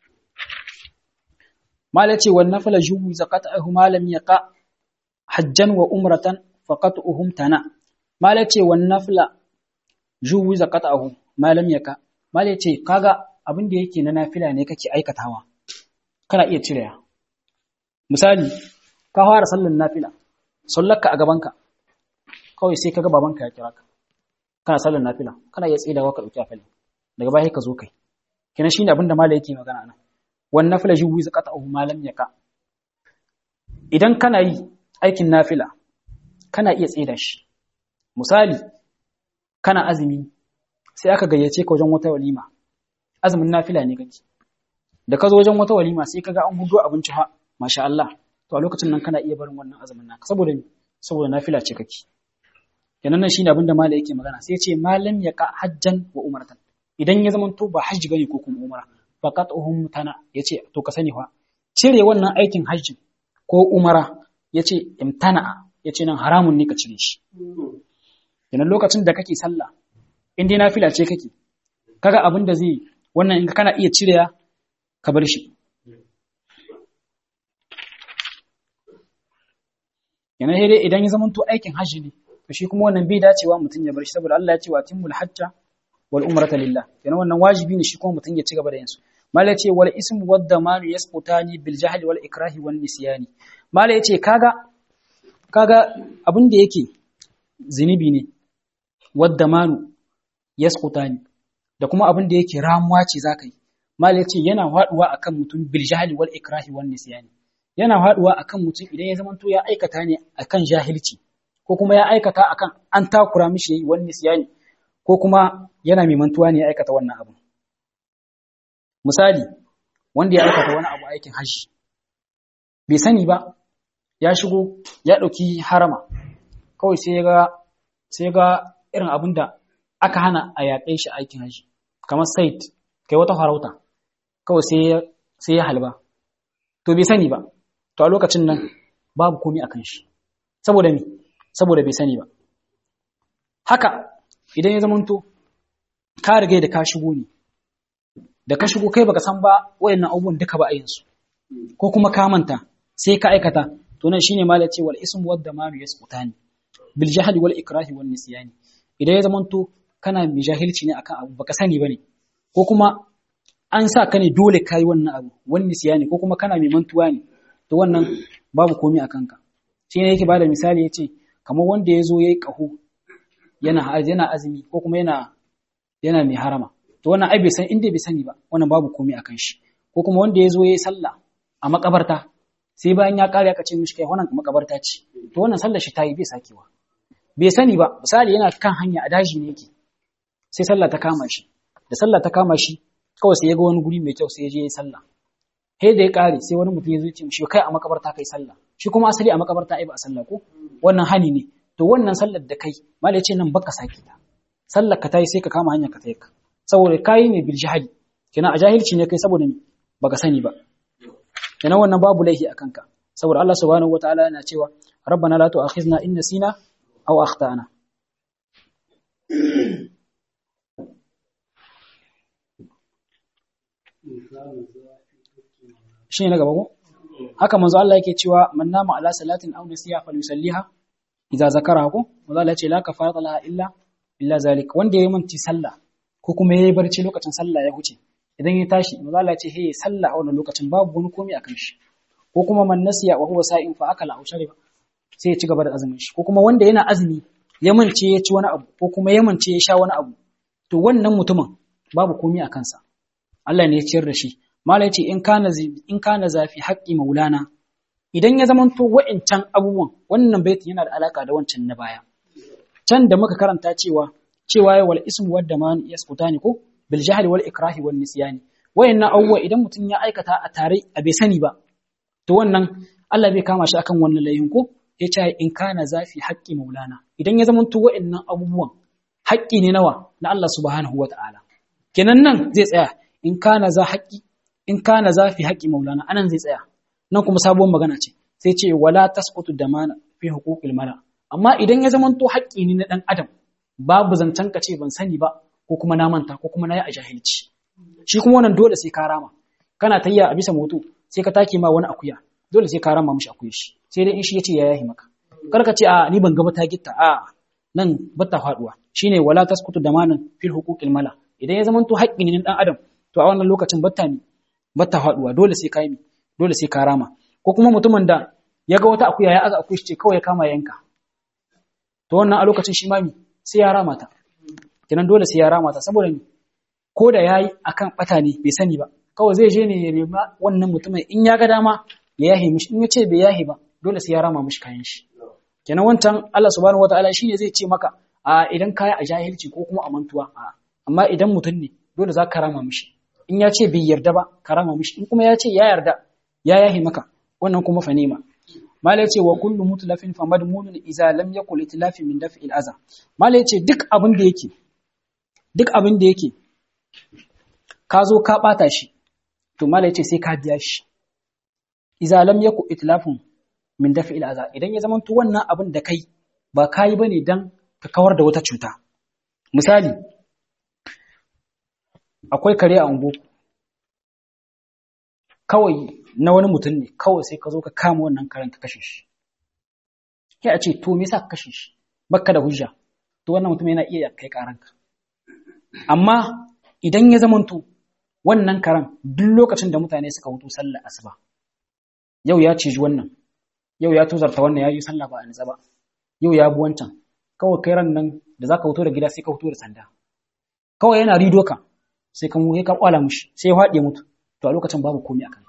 malai ce wan nafala juhu zakatahu malam yaqa hajjan wa umratan faqatuhum tana malai ce wan nafla juhu zakatahu malam yaqa malai ce kaga abin da yake na nafila ne kake aikatawa kana iya cirewa misali ka fara sallar nafila sallarka a gabanka kawai sai kaga babanka ya kira ka kana sallar nafila kana iya tsidawa ka dauki afali daga baya ka zo kai kina shine abin da malai yake magana nan wan nafila juwi zakatahu malam yaka idan kana yi aikin nafila kana iya tsida shi misali kana azumi sai aka gayyace ka wajen wata walima azumin nafila ne kake da ka zo wajen wata walima sai kaga an hudo abinci ha masha Allah to a lokacin nan kana iya barin wannan azumin naka saboda saboda nafila ce kake kenan nan shine abinda malai yake magana sai ya ce malam ya ka hajjan wa umratan idan ya zama to ba hajji bane ko kuma umra faqat uhum tana yace to ka sani fa cire wannan aikin hajji ko umara yace imtana'a yace nan haramun ne ka cire shi kenan lokacin da kake sallah in dai nafila ce kake kaga abin da zai wannan in kana iya cireya ka bar shi yana dai idan ya zamanto aikin hajji ne to shi kuma wannan bai dacewa mutum ya bar shi saboda Allah ya ce wa timmul hajja wal umrata lillah kenan wannan wajibi ne shi kuma mutum ya ci gaba da yin su mala ya ce wal ismu wad damanu yasqutani bil jahli wal ikrahi wan nisyani mala ya ce kaga kaga abin da yake zinubi ne wad damanu yasqutani da kuma abin da yake ramuwa ce zaka yi mala ya ce yana haduwa akan mutum bil jahli wal ikrahi wan nisyani yana haduwa akan mutum idan ya zamanto ya aikata ne akan jahilci ko kuma ya aikata akan an takura mishi yayi wani nisyani ko kuma yana mai mantuwa ne ya aikata wannan abu misali wanda ya aikata wani abu aikin hajji bai sani ba ya shigo ya ɗauki harama kawai sai ga sai ga irin abin da aka hana a yaƙe shi aikin hajji kamar sait kai wata farauta kawai sai sai ya halba to bai sani ba to a lokacin nan babu komai akan shi saboda me saboda bai sani ba haka idan ya zamanto ka riga da ka shigo ne da ka shigo kai baka san ba wayannan abubuwan duka ba a yin su ko kuma ka manta sai ka aikata to nan shine malai ce wal ismu wad damanu yasqutani bil jahli wal ikrahi wan nisyani idan ya zamanto kana mai jahilci ne akan abu baka sani bane ko kuma an sa ka ne dole kai wannan abu wan nisyani ko kuma kana mai mantuwa ne to wannan babu komai akan ka shi ne yake bada misali yace kamar wanda ya zo yayi kaho yana yana azumi ko kuma yana yana mai harama to wannan ai bai san inda bai sani ba wannan babu komai akan shi ko kuma wanda ya zo yayi sallah a makabarta sai bayan ya kare aka ce mishi kai wannan makabarta ce to wannan sallar shi tayi bai sakewa bai sani ba misali yana kan hanya a daji ne yake sai sallah ta kama shi da sallah ta kama shi kawai sai ya ga wani guri mai kyau sai ya je yayi sallah sai da ya kare sai wani mutum ya zo ya ce mishi kai a makabarta kai sallah shi kuma asali a makabarta ai ba a sallah ko wannan hani ne to wannan sallar da kai malai ce nan baka sake ta sallar ka tayi sai ka kama hanyar ka tayi ka saboda kai ne bil jahili kina a jahilci ne kai saboda me baka sani ba kina wannan babu laihi akan ka saboda Allah subhanahu wataala yana cewa rabbana la tu'akhizna in nasina aw akhtana shine na gaba ko haka manzo Allah yake cewa man nama ala salatin aw nasiya falyusalliha idza zakara ko manzo Allah ya ce la kafarata laha illa illa zalik wanda yayi manti sallah ko kuma yayi barci lokacin sallah ya huce idan ya tashi manzo Allah ya ce hey sallah a wannan lokacin babu wani komai akan shi ko kuma man nasiya wa huwa sa'in fa akala aw shariba sai ya ci gaba da azumin shi ko kuma wanda yana azumi ya mance ya ci wani abu ko kuma ya mance ya sha wani abu to wannan mutumin babu komai akan sa Allah ne ya ciyar da shi malai ce in kana in kana zafi haqqi maulana idan ya zamanto wa'incan abubuwan wannan baitin yana da alaka da wancan na baya can da muka karanta cewa cewa ya wal ismu wadda man yaskutani ko bil jahli wal ikrahi wal nisyani wayannan abubuwa idan mutum ya aikata a tare a bai sani ba to wannan Allah bai kama shi akan wannan laihin ko ya ce in kana zafi haqqi maulana idan ya zamanto wa'innan abubuwan haƙƙi ne nawa na Allah subhanahu wata'ala kenan nan zai tsaya in kana za haƙƙi in kana za fi haƙƙi maulana anan zai tsaya nan kuma sabuwar magana ce sai ce wala tasqutu damana fi huquqil mala amma idan ya zamanto haƙƙi ne na dan adam babu zancen ka ce ban sani ba ko kuma na manta ko kuma na yi a jahilci shi kuma wannan dole sai ka rama kana tayya a bisa moto sai ka take ma wani akuya dole sai ka rama mishi akuya shi sai dai in shi yace ya yahi maka kar ka ce a ni ban ga ta gitta a nan bata faduwa shine wala tasqutu damanan fil huquqil mala idan ya zamanto haƙƙi ne na dan adam to a wannan lokacin batta ne batta faduwa dole sai ka yi dole sai ka rama ko kuma mutumin da ya ga wata akuya ya aza akuya ce kawai ya kama yanka to wannan a lokacin shi ma sai ya rama ta kenan dole sai ya rama ta saboda ni ko da yayi akan bata ne bai sani ba kawai zai je ne ya nema wannan mutumin in ya ga dama ya yahe mishi in ya ce bai yahe ba dole sai ya rama mishi kayan shi kenan wancan Allah subhanahu wataala shine zai ce maka a idan kaya a jahilci ko kuma a mantuwa a amma idan mutum ne dole za ka rama mishi in ya ce bai yarda ba ka rama mishi in kuma ya ce ya yarda ya yahi maka wannan kuma fa nema mala ya ce wa kullu mutlafin fa madmunun idza lam yakul itlafi min daf'il aza mala ya ce duk abin da yake duk abin da yake ka zo ka bata shi to mala ya ce sai ka biya shi idza lam yakul itlafun min daf'il aza idan ya zama to wannan abin da kai ba kai bane dan ka kawar da wata cuta misali akwai kare a ungo kawai na wani mutum ne kawai sai ka zo ka kama wannan karen ka kashe shi sai a ce to me yasa ka kashe shi bakka da hujja to wannan mutum yana iya kai karanka amma idan ya zamanto wannan karan duk lokacin da mutane suka hutu sallar asuba yau ya ciji wannan yau ya tozarta wannan ya yi sallah ba a nitsa ba yau ya bi wancan kawai kai ran nan da zaka huto da gida sai ka huto da sanda kawai yana rido ka sai ka ka kwala mushi sai ya haɗe mutu to a lokacin babu komai a kanka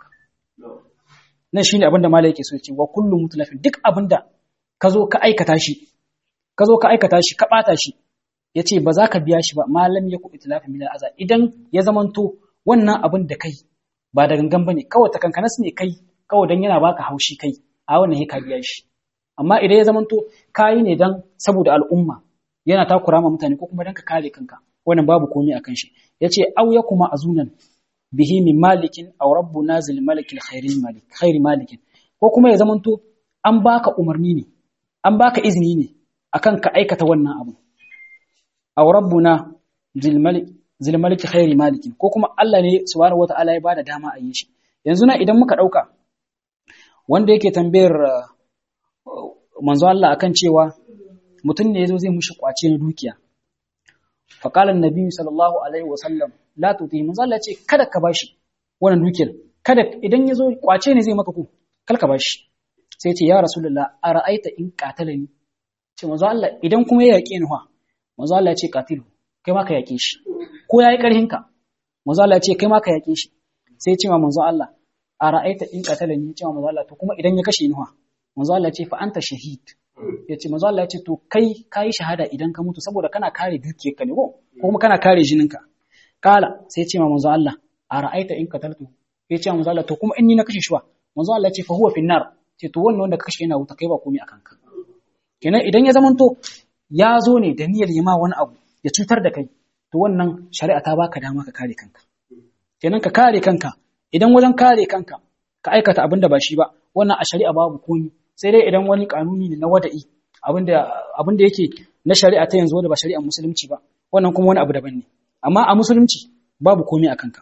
nan shine abin da malai yake so ce wa kullu mutlafin duk abin da ka zo ka aikata shi ka zo ka aikata shi ka bata shi yace ba za ka biya shi ba malam ya ku itlafin min al'aza idan ya zamanto wannan abin da kai ba da gangan bane kawai ta kankanas ne kai kawai dan yana baka haushi kai a wannan ka biya shi amma idan ya zamanto kayi ne dan saboda al'umma yana takura ma mutane ko kuma dan ka kare kanka wannan babu komai akan shi yace au ya kuma azunan bihi min malikin aw rabbu nazil malikil khairil malik khairi malikin ko kuma ya zamanto an baka umarni ne an baka izini ne akan ka aikata wannan abu aw rabbuna zil malik zil malik khairi malikin ko kuma Allah ne subhanahu wataala ya bada dama a yi shi yanzu na idan muka dauka wanda yake tambayar manzo Allah akan cewa mutum ne yazo zai mushi kwace na dukiya fa qala annabi sallallahu alaihi wasallam la tuti manzo Allah ce kada ka bashi wannan dukiyar kada idan yazo kwace ne zai maka ku kal ka bashi sai ce ya rasulullah ara'aita in qatalani ce manzo Allah idan kuma ya yake ni fa manzo Allah ya ce qatilu kai ma ka yake shi ko yayi karhin ka manzo Allah ya ce kai ma ka yake shi sai ya ce ma manzo Allah ara'aita in qatalani ce ma manzo Allah to kuma idan ya kashe ni fa manzo Allah ya ce fa anta shahid ya ce manzo Allah ya ce to kai kai shahada idan ka mutu saboda kana kare dukiyarka ne ko kuma kana kare jininka kala sai ya ce ma manzo Allah ara'aita in qataltu ya ce ma manzo Allah to kuma in ni na kashe shi wa manzo Allah ya ce fa huwa finnar ce to wannan wanda ka kashe yana wuta kai ba komai akan ka kenan idan ya zamanto ya zo ne da niyyar yi ma wani abu ya cutar da kai to wannan shari'a ta baka dama ka kare kanka kenan ka kare kanka idan wajen kare kanka ka aikata abin da ba shi ba wannan a shari'a babu komi sai dai idan wani kanuni ne na wada'i abinda abinda yake na shari'a ta yanzu wanda ba shari'ar musulunci ba wannan kuma wani abu daban ne amma a musulunci babu komi a kanka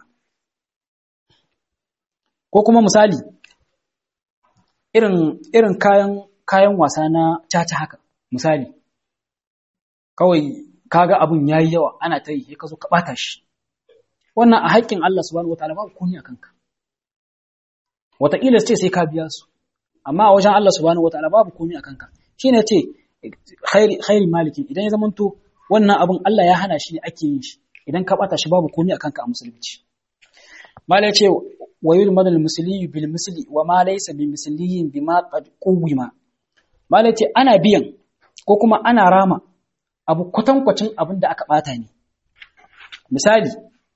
ko kuma misali irin irin kayan kayan wasa na caca haka misali kawai kaga abun yayi yawa ana ta yi sai ka zo ka bata shi wannan a haƙƙin Allah subhanahu wataala babu komi a kanka wataƙila ce sai ka biya su amma a wajen Allah subhanahu wataala babu komi a kanka shine ce khairi khairi maliki idan ya zamanto wannan abun Allah ya hana shi ne ake yin shi idan ka bata shi babu komi a kanka a musulunci malai ce wa yulmadu al-musli bil misli wa ma laysa bi misliyin bima qad quwima malai ce ana biyan ko kuma ana rama abu kwatankwacin abin da aka bata ne misali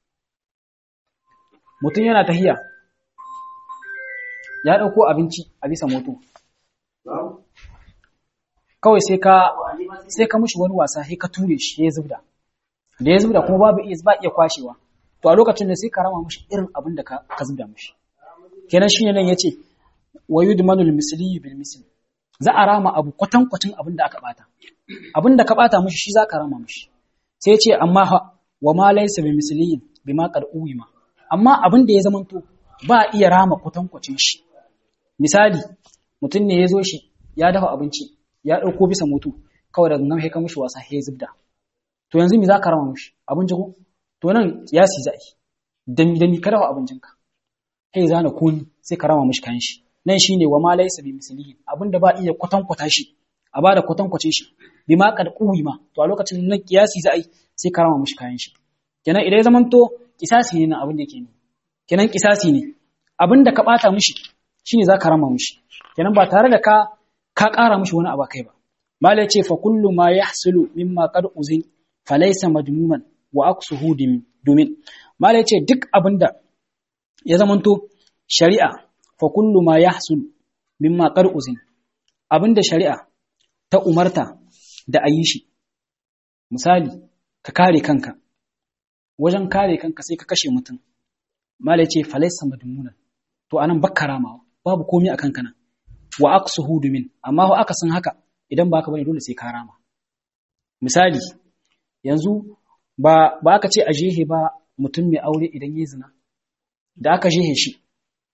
mutum yana tahiya ya ɗauko abinci a bisa moto kawai sai ka sai ka mushi wani wasa sai ka ture shi ya zubda da ya zubda kuma babu iya ba iya kwashewa to a lokacin da sai ka rama mushi irin abin da ka ka zubda mushi kenan shine nan yace wa yudmanul misli bil misli za a rama abu kwatan kwatin abin da aka bata abin da ka bata mushi shi za ka rama mushi sai yace amma wa ma laysa bi misliyin bima qad uwima amma abin da ya zamanto ba iya rama kwatan kwacin shi misali mutum ne ya zo shi ya dafa abinci ya ɗauko bisa moto kawai daga nan ka mishi wasa ya zubda to yanzu me za ka rama mishi abinci ko to nan ya si za'i dami dami ka dafa abincinka kai zana koni sai ka rama mishi kayan shi nan shine wa ma laysa bi mislihi abinda ba iya kwatankwata shi a bada kwatankwacin shi bi ma kad ma to a lokacin nan kiyasi za'i sai ka rama mishi kayan shi kenan idan ya zamanto kisasi ne na abin da yake ne kenan kisasi ne abin da ka bata mishi shine za ka rama mishi kenan ba tare da ka ka ƙara mishi wani abu kai ba malai ce fa kullu ma yahsulu mimma qad uzin fa laysa madmuman wa aqsuhu domin malai ce duk abinda ya zamanto shari'a fa kullu ma yahsulu mimma qad uzin abinda shari'a ta umarta da ayi shi misali ka kare kanka wajen kare kanka sai ka kashe mutum malai ce fa laysa madmunan to anan bakka ramawa babu komai a kanka nan wa aqsuhu min amma ho aka san haka idan ba ka bane dole sai ka rama misali yanzu ba ba aka ce a jehe ba mutum mai aure idan yayi zina da aka jehe shi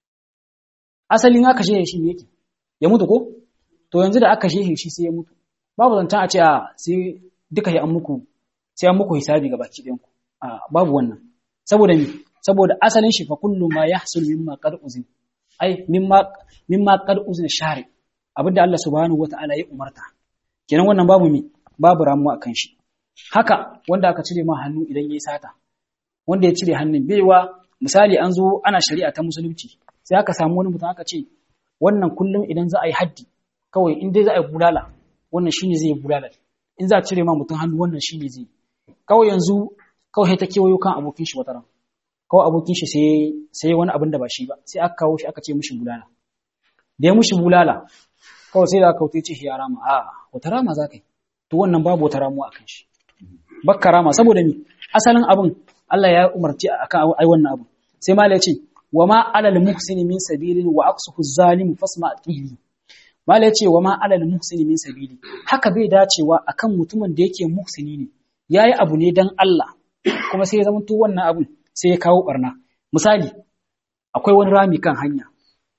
asalin aka jehe shi me yake ya mutu ko to yanzu da aka jehe shi sai ya mutu babu zancen a ce a sai duka ya an muku sai an muku hisabi ga baki ɗayan ku a babu wannan saboda me saboda asalin shi fa kullu ma yahsul mimma qad uzin ai mimma mimma qad uzin shari abinda Allah subhanahu wataala ya umarta kenan wannan babu me babu ramuwa akan shi haka wanda aka cire ma hannu idan yayi sata wanda ya cire hannun baiwa misali an zo ana shari'a ta musulunci sai aka samu wani mutum aka ce wannan kullum idan za a yi haddi kawai in dai za a yi bulala wannan shine zai yi bulala in za a cire ma mutum hannu wannan shine zai kawai yanzu kawai ta kewayo kan abokin shi wata ran kawai abokin shi sai sai wani abin da ba shi ba sai aka kawo shi aka ce mishi bulala da ya mishi bulala kawai sai da aka kauce shi ya rama a wata rama za ka yi to wannan babu wata ramuwa akan shi bakka rama saboda mi asalin abin Allah ya umarci akan ai wannan abu sai mala ya ce wa ma alal muhsini min sabilin wa aqsuhu zalimu fasma qili mala ya ce wa ma alal muhsini min sabili haka bai dacewa akan mutumin da yake muhsini ne yayi abu ne dan Allah kuma sai ya zama to wannan abun sai ya kawo barna misali akwai wani rami kan hanya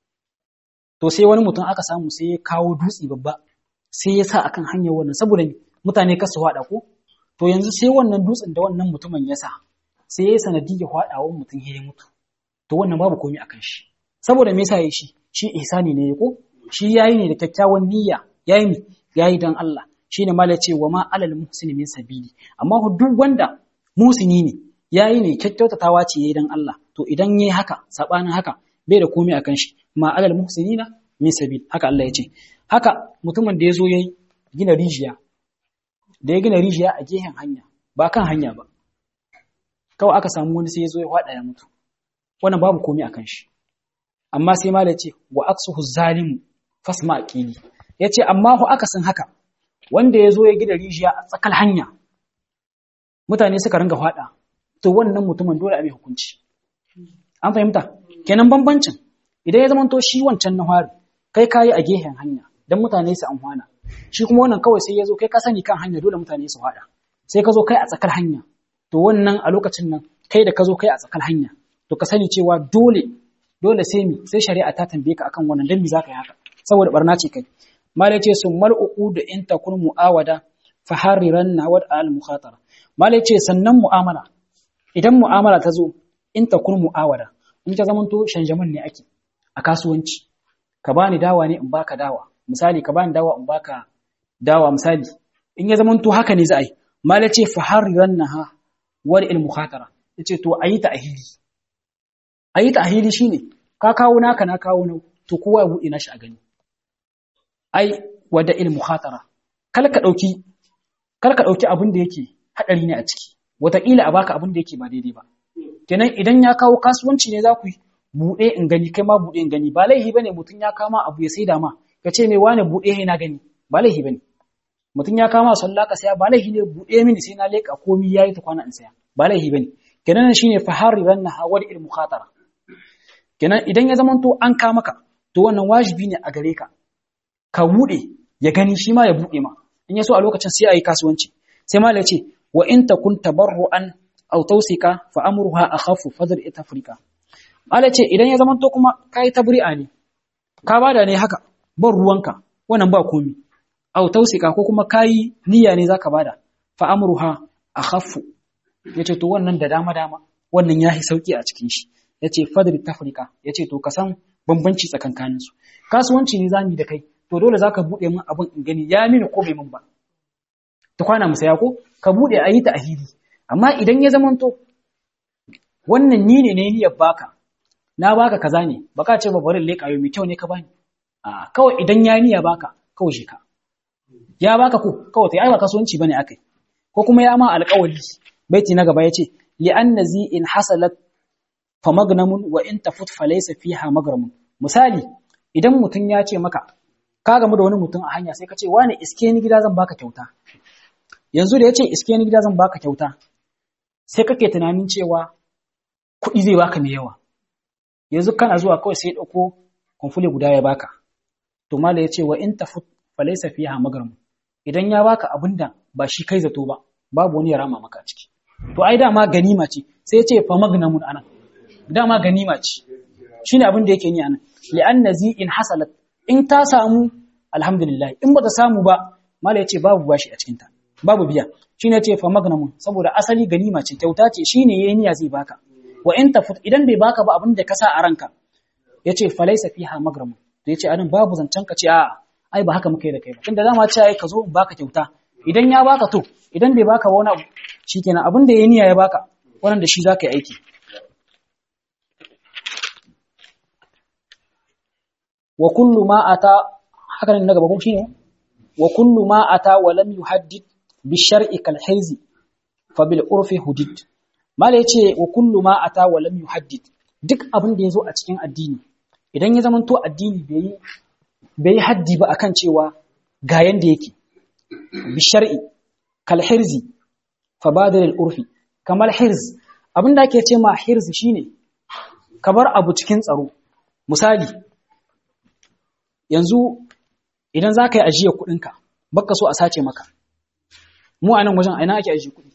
to sai wani mutum aka samu sai ya kawo dutse babba sai ya sa akan hanyar wannan saboda mutane kasu hada ko to yanzu sai wannan dutsen da wannan mutumin ya sa sai ya yi sanadiyar haɗawan mutum ya mutu to wannan babu komai akan shi saboda me yasa yayi shi shi ihsani ne ko shi yayi ne da kyakkyawan niyya yayi ne yayi dan Allah shine mala ce wa ma alal muhsini min sabili amma duk wanda musini ne yayi ne kyakkyautatawa ce yayi dan Allah to idan yayi haka sabanin haka bai da komai akan shi ma alal muhsinina min sabil haka Allah ya ce haka mutumin da ya zo yayi gina rijiya da ya gina rijiya a gehen hanya ba kan hanya ba kawai aka samu wani sai ya zo ya faɗa ya mutu wannan babu komai akan shi amma sai ma da ce wa aksuhu zalimu fasma aqili yace amma hu aka san haka wanda ya zo ya gina rijiya a tsakal hanya mutane suka ringa faɗa to wannan mutumin dole a mai hukunci an fahimta kenan bambancin idan ya zamanto shi wancan na fari kai kayi a gehen hanya dan mutane su amfana shi kuma wannan kawai sai ya zo kai ka sani kan hanya dole mutane su faɗa sai ka zo kai a tsakar hanya to wannan a lokacin nan kai da ka zo kai a tsakar hanya to ka sani cewa dole dole sai mi sai shari'a ta tambaye ka akan wannan dan mi zaka yi haka saboda barna ce kai malai ce sun mal da in takun mu'awada fa hariran nawad al mukhatara malai ce sannan mu'amala idan mu'amala ta zo in takun mu'awada in ta zamanto shanjaman ne ake a kasuwanci ka bani dawa ne in baka dawa misali ka bani dawa in baka dawa misali in ya zamanto haka ne za a yi malai ce fa hariran naha wal il mukhatara yace to ayi ta ahili ayi ta ahili shine ka kawo naka na kawo nau to kowa ya bude nashi a gani ai wada il mukhatara kal ka dauki kal ka dauki abin da yake hadari ne a ciki wataƙila a baka abin da yake ba daidai ba kenan idan ya kawo kasuwanci ne za ku yi buɗe in gani kai ma buɗe in gani ba laihi bane mutum ya kama abu ya saida ma ka ce mai wane buɗe na gani ba laihi bane mutum ya kama sallah ka saya ba laihi ne buɗe mini sai na leƙa komi yayi ta kwana in saya ba laihi bane kenan shine fahari ranna hawar il mukhatara kenan idan ya zamanto an ka maka to wannan wajibi ne a gare ka ka buɗe ya gani shi ma ya buɗe ma in ya so a lokacin sai a yi kasuwanci sai ma ya ce wa in takun tabarru'an aw tawsika fa amruha akhafu fadr itafrika Allah ce idan ya zamanto kuma kai tabri'a ne ka bada ne haka ban ruwanka wannan ba komi aw tawsika ko kuma kai niyya ne zaka bada fa amruha akhafu yace to wannan da dama dama wannan yahi sauki a cikin shi yace fadr itafrika yace to ka san bambanci tsakankanin su kasuwanci ne zamu da kai to dole zaka bude min abin in gani ya mini ko bai min ba ta kwana mu saya ko ka bude ayi ta ahidi amma idan ya zamanto wannan ni ne ne niyyar baka na baka kaza ne baka ce ba bari leka yau mai kyau ne ka bani a kawai idan ya niyya baka kawai shi ka ya baka ko kawai tai ai ba kasuwanci bane akai ko kuma ya ma alƙawari baiti na gaba yace li anna zi in hasalat fa magnamun wa in tafut fa laysa fiha magramun misali idan mutum ya ce maka ka gamu da wani mutum a hanya sai ka ce wani iske ni gida zan baka kyauta yanzu da ya ce iske ni gida zan baka kyauta sai kake tunanin cewa kuɗi zai baka mai yawa yanzu kana zuwa kawai sai ɗauko kumfule guda ya baka to mala ya ce wa in tafu falaisa fiha magarmu idan ya baka abin da ba shi kai zato ba babu wani ya rama maka ciki to ai dama ganima ce sai ya ce fa magnamun anan dama ganima ce shine abin da yake ni anan li'anna zi in hasalat in ta samu alhamdulillah in bata samu ba mala yace babu bashi a cikin ta babu biya shine yace fa magnamun saboda asali ganima ce kyauta ce shine yayi niyya zai baka wa in tafut idan bai baka ba abin da ka sa a ranka yace falaysa fiha magramun to yace anan babu zancen ka ce a ai ba haka muka yi da kai ba tunda dama ce ai ka zo in baka kyauta idan ya baka to idan bai baka wani abu shikenan abin da yayi niyya ya baka wannan da shi zaka yi aiki wa kullu ma ata haka ne na gaba kuma shine wa kullu ma ata wa lam yuhaddid bi shar'i kal hirzi fa bil urfi hudid mala yace wa kullu ma ata wa lam yuhaddid duk abin da yazo a cikin addini idan ya zamanto addini bai yi bai yi haddi ba akan cewa ga yanda yake bi shar'i kal hirzi fa badir al urfi kamar hirz abin da ake ce ma hirz shine ka bar abu cikin tsaro misali yanzu idan za ka yi ajiyar kuɗinka baka so a sace maka mu a nan wajen aina ake ajiye kuɗi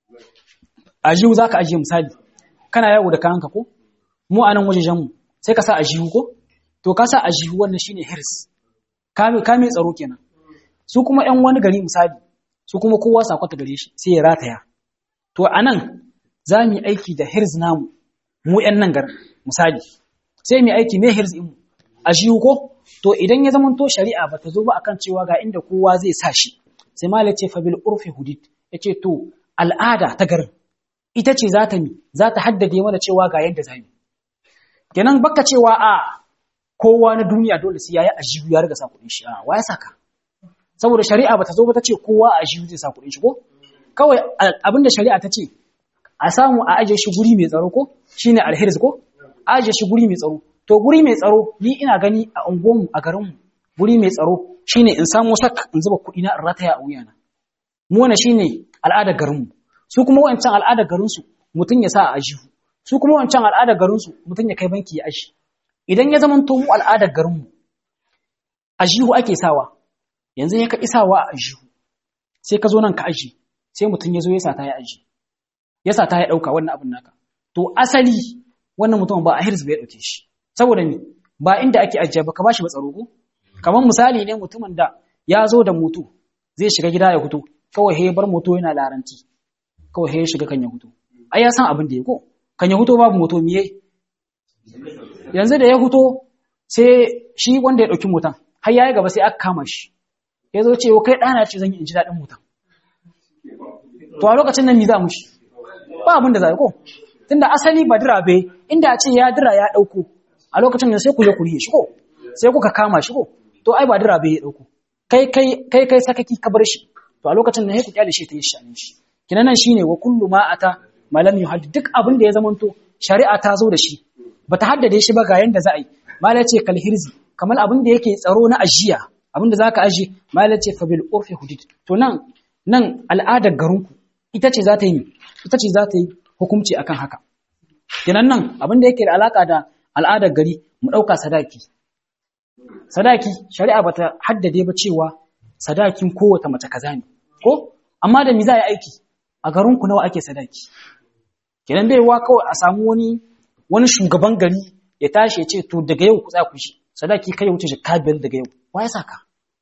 ajiyu za ka ajiye misali kana yawo da kayanka ko mu a nan wajejenmu sai ka sa ajiyu ko to ka sa ajiyu wannan shine hirs ka mai tsaro kenan su kuma yan wani gari misali su kuma kowa sakwata gare shi sai ya rataya to a nan za mu yi aiki da hirs namu mu yan nan garin misali sai mu yi aiki mai hirs mu ajiyu ko to idan ya zamanto shari'a bata zo ba akan cewa ga inda kowa zai sa shi sai malai ce fabil urfi hudid yace to al'ada ta garin ita ce za ta mi za ta haddade mana cewa ga yadda za mu kenan baka cewa a kowa na duniya dole sai yayi ajiyu ya riga sa kuɗin shi a waya saka saboda shari'a bata zo ba ta ce kowa a ajiyu zai sa kuɗin shi ko kawai abinda shari'a ta ce a samu a ajiye shi guri mai tsaro ko shine alhirs ko a ajiye shi guri mai tsaro to guri mai tsaro ni ina gani a unguwanmu a garinmu guri mai tsaro shine in samu sak in zuba kuɗi na in rataya a wuyana mu wannan shine al'adar garinmu su kuma wancan al'adar garinsu mutum ya sa a ajihu su kuma wancan al'adar garinsu mutum ya kai banki ya aji idan ya zama to mu al'adar garinmu ajihu ake sawa yanzu ya ka isawa a ajihu sai ka zo nan ka aji sai mutum ya zo ya sata ya aji ya sata ya ɗauka wannan abin naka to asali wannan mutum ba a hirz bai ɗauke shi saboda me ba inda ake ajiya ba ka bashi matsaro ko kamar misali ne mutumin da ya zo da moto zai shiga gida ya fito kawai he bar moto yana laranti kawai he ya shiga kan ya fito ai ya san abin da ya ko kan ya fito babu moto miye yanzu da ya fito sai shi wanda ya dauki motan har yayi gaba sai aka kama shi ya zo ce kai dana ce zan yi in ji dadin motan to a lokacin nan me za mu shi ba abin da za ko tunda asali ba dira bai inda a ce ya dira ya dauko a lokacin da sai ku je ku riye shi ko sai kuka kama shi ko to ai ba dira bai ya dauko kai kai kai kai sakaki ka bar shi to a lokacin da sai ku kyale shi ta yi shanin shi kinan nan shine wa kullu ma ata malam yuhad duk abin da ya zamanto shari'a ta zo da shi bata haddade shi ba ga yanda za a yi malai ce kal hirzi kamar abin da yake tsaro na ajiya abin da zaka aji malai ce fa bil urfi hudud to nan nan al'adar garinku ita ce za ta yi ita ce za ta yi hukunci akan haka kinan nan abin da yake da alaka da al'adar gari mu ɗauka sadaki. Sadaki, shari'a bata haddade ba cewa sadakin kowace mace kaza ne, ko? Amma da mi za a yi aiki, a garinku nawa ake sadaki. Kenan bai wa kawai a samu wani wani shugaban gari ya tashi ya ce to daga yau ku tsaya ku shi, sadaki kai ya wuce jikka biyar daga yau. Wa ya saka?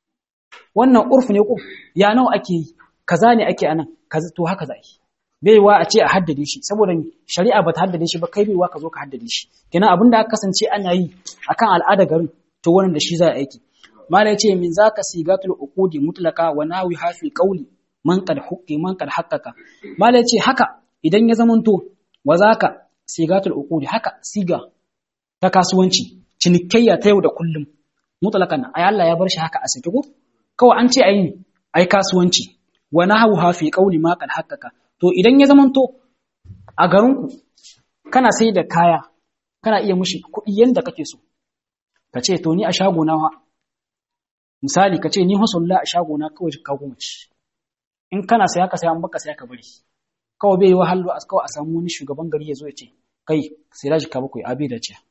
Wannan urfu ne ko? Ya nawa ake yi? Kaza ne ake anan, kaza to haka za a yi. baiwa a ce a haddade shi saboda shari'a bata haddade shi ba kai baiwa ka zo ka haddade shi kenan abinda aka kasance ana yi akan al'ada garin to wannan da shi za a aiki mala yace min zaka sigatul uqudi mutlaka wa nawi hafi qawli man qad huqqi man qad haqqaqa mala yace haka idan ya zamanto wa zaka sigatul uqudi haka siga ta kasuwanci cinikayya ta yau da kullum mutlakan ay Allah ya bar shi haka a sake ko kawai an ce ayi ai kasuwanci wa nahu hafi qawli ma qad haqqaqa to idan ya zamanto a garinku kana sai da kaya kana iya mushi kuɗi yanda kake so ka ce to ni a shagona wa misali ka ce ni hasulla a shagona kawai ka goma ci in kana saya ka saya an baka saya ka bari kawai bai yi wahalu a kawai a samu wani shugaban gari ya zo ya ce kai sai da ka bakwai abi da ce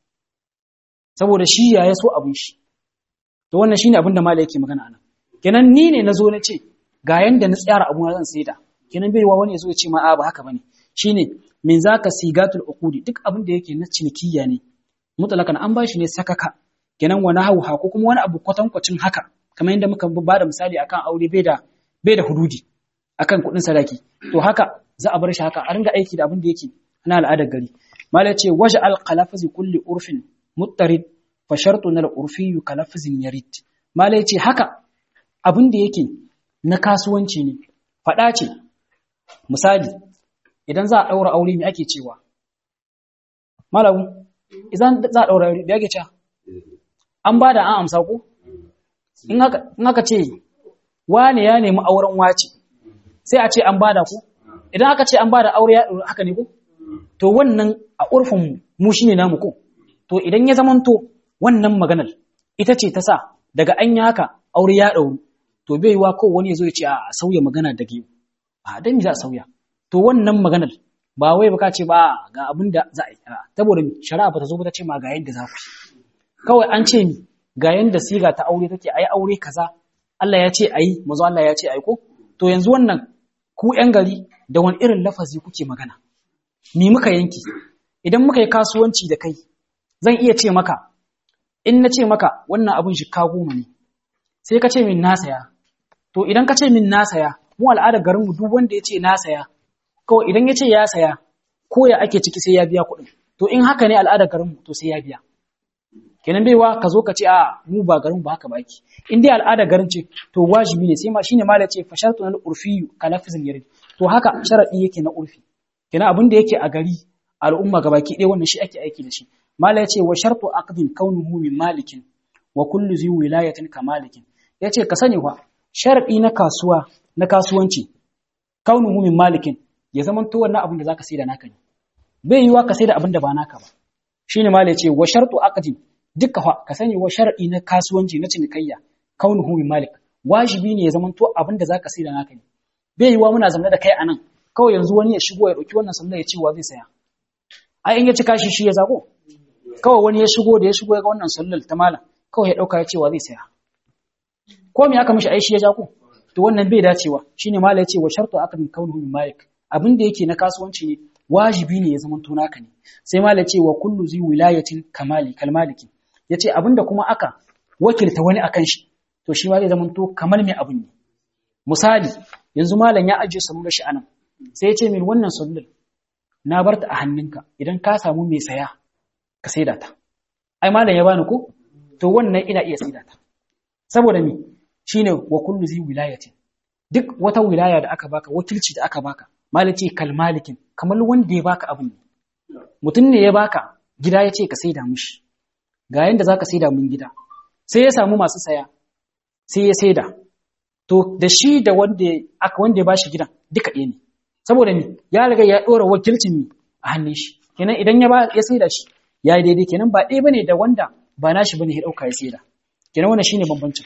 saboda shi ya ya so abin shi to wannan shine abin da malai yake magana anan kenan ni ne na zo na ce ga yanda na tsara abu na zan saida kenan bai wa wani ya zo ya ce ma a ba haka bane shine min zaka sigatul uqudi duk abin da yake na cinikiyya ne mutlakan an bashi ne sakaka kenan wani hauha ko kuma wani abu kwatankwacin haka kamar yadda muka ba da misali akan aure bai da bai da hududi akan kuɗin sadaki to haka za a bar shi haka a ringa aiki da abin da yake na al'adar gari malai ce waje al qalafazi kulli urfin muttarid fa shartu na urfi kalafazin yarid malai ce haka abin da yake na kasuwanci ne faɗa ce misali idan za a ɗaura aure me ake cewa malamu idan za a ɗaura aure me ake cewa an ba da an amsa ko in aka ce wane ya nemi auren wace sai a ce an bada ku idan aka ce an bada aure ya haka ne ko to wannan a urfin mu shine namu ko to idan ya zamanto wannan maganar ita ce ta sa daga an yi haka aure ya ɗauru to bai wa ko wani ya zo ya ce a sauya magana da yau a dan za a sauya to wannan maganar ba wai baka ce ba ga abin da za a yi saboda shari'a ba ta zo ba ta ce ma ga yadda za ku kawai an ce ni ga yanda siga ta aure take ayi aure kaza Allah ya ce ayi mazo Allah ya ce ayi ko to yanzu wannan ku yan gari da wani irin lafazi kuke magana ni muka yanki idan muka yi kasuwanci da kai zan iya ce maka in na ce maka wannan abin shikka goma ne sai ka ce min na saya to idan ka ce min na saya mu al'adar garin mu duk wanda ya ce na saya kawai idan ya ce ya saya ko ya ake ciki sai ya biya kuɗin to in haka ne al'adar garin mu to sai ya biya kenan baiwa ka zo ka ce a mu ba garin ba haka baki in dai al'ada garin ce to wajibi ne sai ma shine ma ce fa shartu na urfi ka lafzin yarid to haka sharadi yake na urfi kenan abin da yake a gari al'umma gabaki ɗaya wannan shi ake aiki da shi mala yace wa shartu aqdin kaunuhu min malikin wa kullu zi wilayatin ka malikin yace ka sani wa sharadi na kasuwa na kasuwanci kaunuhu min malikin ya zaman to wannan abin da zaka saida naka ne bai yiwa ka saida abin da ba naka ba shine mala yace wa shartu aqdin duka fa ka sani wa shar'i na kasuwanci na cinikayya kaunuhu min malik wajibi ne ya zama to abin da zaka sai da naka ne bai yiwa muna zamne da kai anan kawai yanzu wani ya shigo ya dauki wannan sanda ya ce wa zai saya ai in ya ci kashi shi ya zago kawai wani ya shigo da ya shigo ya ga wannan sallar ta malam kawai ya dauka ya ce wa zai saya ko me aka mishi ai shi ya jago to wannan bai dacewa shine malam ya ce wa shartu aka min kaunuhu min malik abin da yake na kasuwanci ne wajibi ne ya zama to naka ne sai malam ya ce wa kullu zi wilayatin kamali kalmaliki ya ce abinda kuma aka wakilta wani akan shi to shi ma zai zama to kamar mai abin ne misali yanzu malam ya ajiye salular shi anan sai ya ce min wannan salular na bar ta a hannunka idan ka samu mai saya ka saida ta ai malam ya bani ko to wannan ina iya saida ta saboda me shine wa kullu zi wilayatin duk wata wilaya da aka baka wakilci da aka baka malam ce kalmalikin kamar wanda ya baka abin ne mutum ne ya baka gida ya ce ka saida mishi ga yanda zaka saida mun gida sai ya samu masu saya sai ya saida to da shi da wanda aka wanda ya bashi gidan duka ɗaya ne saboda ni ya riga ya dora wakilcin mi a hannun shi kenan idan ya ba ya saida shi ya yi daidai kenan ba ɗaya bane da wanda ba nashi bane ya dauka ya saida kenan wannan shine bambancin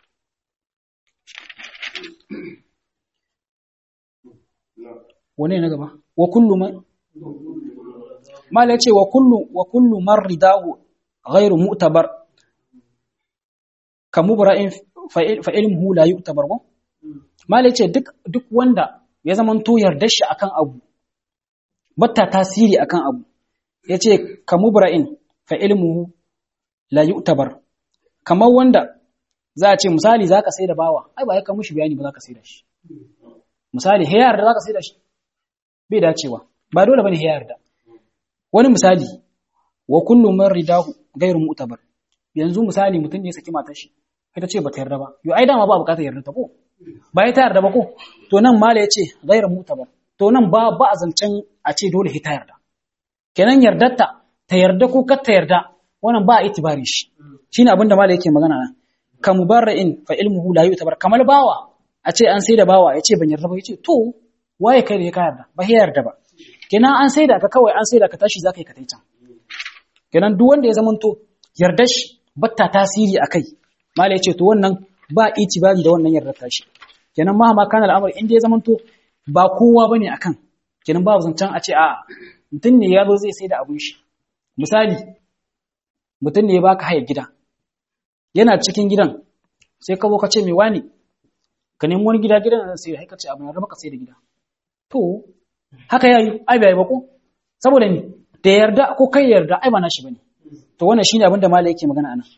wane na gaba wa kullu man mala yace wa kullu wa kullu man ridahu ghairu mu'tabar kamubra'in fa ilmuhu la yu'tabar ko mala yace duk duk wanda ya zaman to yarda shi akan abu batta tasiri akan abu yace kamubra'in fa ilmuhu la yu'tabar kamar wanda za a ce misali zaka sai da bawa ai ba ya ka mushi bayani ba zaka sai da shi misali hayar da zaka sai da shi bai dacewa ba dole bane hayar da wani misali wa kullu man ridahu ghairu mu'tabar yanzu misali mutum ne ya saki matar shi ita ce bata yarda ba yo ai dama ba bukatar yarda ta ko ba ita yarda ba ko to nan mala yace ghairu mu'tabar to nan ba ba a zancen a ce dole ita yarda kenan yardarta ta yarda ko kar ta yarda wannan ba a itibari shi shine abin da mala yake magana nan ka mubarra'in fa ilmuhu la yu'tabar kamar bawa a ce an sai da bawa yace ban yarda ba yace to waye kai da ya yarda ba ya yarda ba kenan an sai da ka kawai an sai da ka tashi zaka yi ka tai can kenan duk wanda ya zamanto yarda shi batta tasiri akai mala yace to wannan ba itibari da wannan yardar tashi kenan ma ma kana al'amari inda ya zamanto ba kowa bane akan kenan ba zancan a ce a mutum ne ya zo zai sai da abun shi misali mutum ne ya baka haya gida yana cikin gidan sai ka zo ka ce mai wani ka nemi wani gida gidan nan sai ka ce abin raba ka sai da gida to haka yayi ai bai ba ko saboda ni da yarda ko kai yarda ai ba nashi bane to wannan shine abin da malai yake magana anan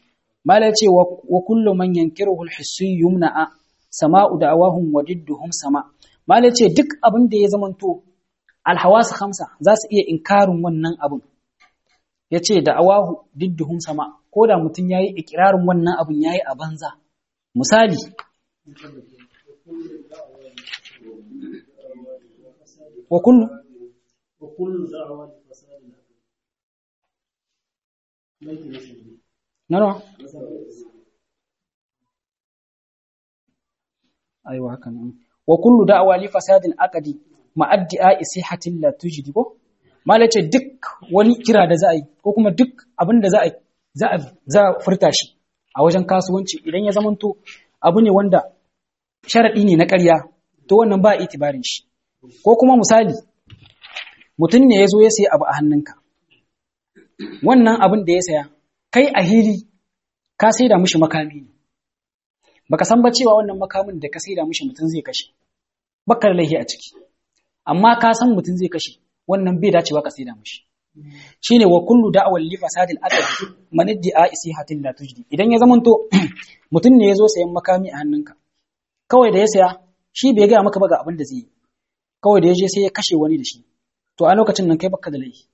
mala ce wa kullu man yankiruhu al-hissi yumna'a sama'u da'awahum wa didduhum sama mala ce duk abin da ya zamanto alhawas khamsa za su iya inkarin wannan abin yace da'awahu didduhum sama ko da mutum yayi ikirarin wannan abin yayi a banza misali wa kullu wa kullu da'awa fasadi Nano? Aiwa haka nan. Wa kullu da'awa li fasadin aqdi ma'addi'a isihatin la tujdi ko? Mala ce duk wani kira da za a yi ko kuma duk abin da za a za a za a furta shi a wajen kasuwanci idan ya zamanto abu ne wanda sharadi ne na ƙarya to wannan ba itibarin shi. Ko kuma misali mutum ne ya zo ya sayi abu a hannunka. Wannan abin da ya saya kai a hili ka saida mishi makami ne baka san ba cewa wannan makamin da ka saida mishi mutum zai kashe baka da laifi a ciki amma ka san mutum zai kashe wannan bai dacewa ka saida mishi shine wa kullu da'awal li fasadil aqd man idda'a isihatin la tujdi idan ya zamanto mutum ne yazo sayan makami a hannunka kawai da ya saya shi bai ga maka ba ga abin da zai yi kawai da ya je sai ya kashe wani da shi to a lokacin nan kai baka da laifi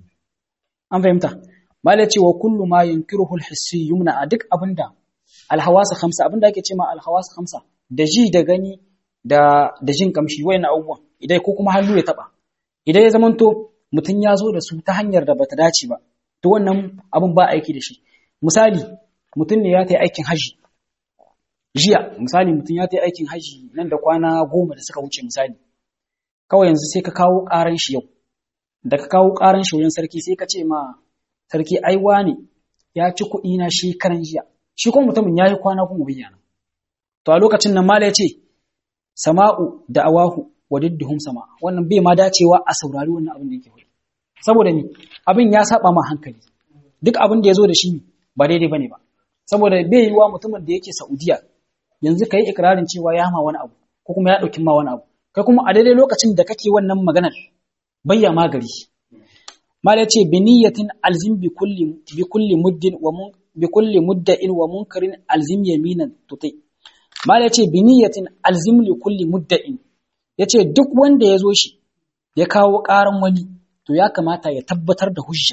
an fahimta Mala ce wa kullu ma yunkiruhu al-hissi yumna a duk abinda al-hawasa khamsa abinda ake cewa al-hawasa khamsa da ji da gani da da jin kamshi wayan abubuwan idan ko kuma hannu ya taba idan ya zamanto mutun ya zo da su ta hanyar da bata dace ba to wannan abin ba aiki da shi misali mutun ne ya tayi aikin haji jiya misali mutun ya tayi aikin haji nan da kwana goma da suka wuce misali kawai yanzu sai ka kawo karan shi yau da ka kawo karan shi wajen sarki sai ka ce ma sarki aiwa ne ya ci kuɗi na shi karan jiya shi kuma mutumin ya yi kwana kuma bayyana to a lokacin nan mala ya ce sama'u da awahu wa didduhum sama wannan bai ma dacewa a saurari wannan abin da yake faɗi saboda ni abin ya saba ma hankali duk abin da ya zo da shi ba daidai bane ba saboda bai yi wa mutumin da yake Saudiya yanzu kai ikrarin cewa ya ma wani abu ko kuma ya ɗauki ma wani abu kai kuma a daidai lokacin da kake wannan maganar bayya magari mala ce biniyatin alzim bi kulli bi kulli muddin wa mun bi kulli mudda'in wa munkarin alzim yaminan tuti mala ce biniyatin alzim li kulli mudda'in yace duk wanda ya zo shi ya kawo karan wani to ya kamata ya tabbatar da hujja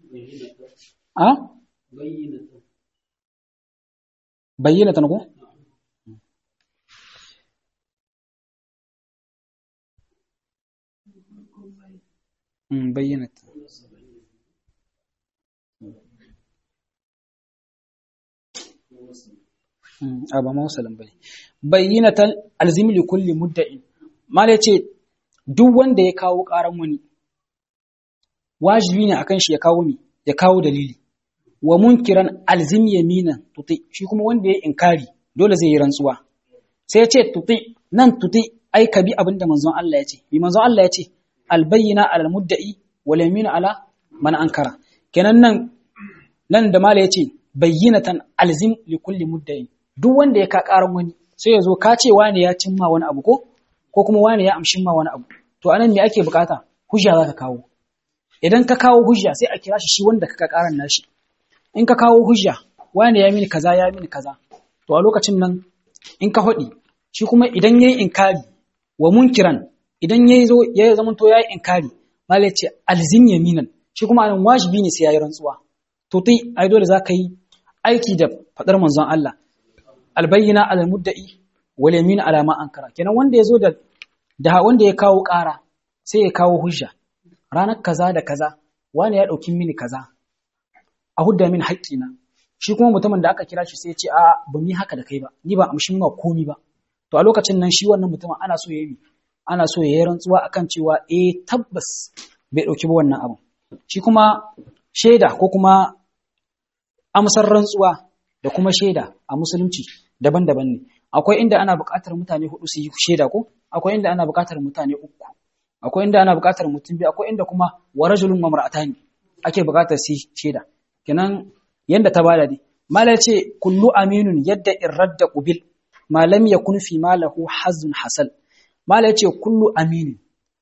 a bayyana ko bayyana a ba mausalin bane bayyinatan alzimi li kulli mudda'in mala yace duk wanda ya kawo karan wani wajibi ne akan shi ya kawo mi ya kawo dalili wa munkiran alzim yaminan tuti shi kuma wanda ya inkari dole zai yi rantsuwa sai ya ce tuti nan tuti ai ka bi abinda manzon Allah ya ce bi manzon Allah ya ce albayyina alal mudda'i wal yaminu ala man ankara kenan nan nan da mala yace bayyinatan alzim li kulli mudda'in duk wanda ya ka karan wani sai ya zo ka ce wani ya cimma wani abu ko ko kuma wani ya amshin ma wani abu to anan me ake bukata hujja za ka kawo idan ka kawo hujja sai a kira shi shi wanda ka karan nashi in ka kawo hujja wani ya mini kaza ya mini kaza to a lokacin nan in ka faɗi shi kuma idan yayi inkari wa munkiran idan yayi zo ya zama to yayi inkari mala ce alzim yaminan shi kuma anan wajibi ne sai yayi rantsuwa to tai ai dole za ka yi aiki da fadar manzon Allah albayyina alal mudda'i wal yamin ala ma ankara kenan wanda yazo da da wanda ya kawo ƙara sai ya kawo hujja ranar kaza da kaza wani ya dauki mini kaza a hudda min haƙƙina shi kuma mutumin da aka kira shi sai ya ce a ba mi haka da kai ba ni ba amshin ma komi ba to a lokacin nan shi wannan mutumin ana so yayi ana so yayi rantsuwa akan cewa eh tabbas bai dauki ba wannan abu shi kuma shaida ko kuma amsar rantsuwa da kuma shaida a musulunci daban-daban ne akwai inda ana buƙatar mutane hudu su yi shaida ko akwai inda ana buƙatar mutane uku akwai inda ana buƙatar mutum biyu akwai inda kuma wa rajulun wa mar'atani ake buƙatar su shaida kenan yanda ta bada dai mala ce kullu aminun yadda irradda qubil ma lam yakun fi malahu hazun hasal mala ce kullu aminin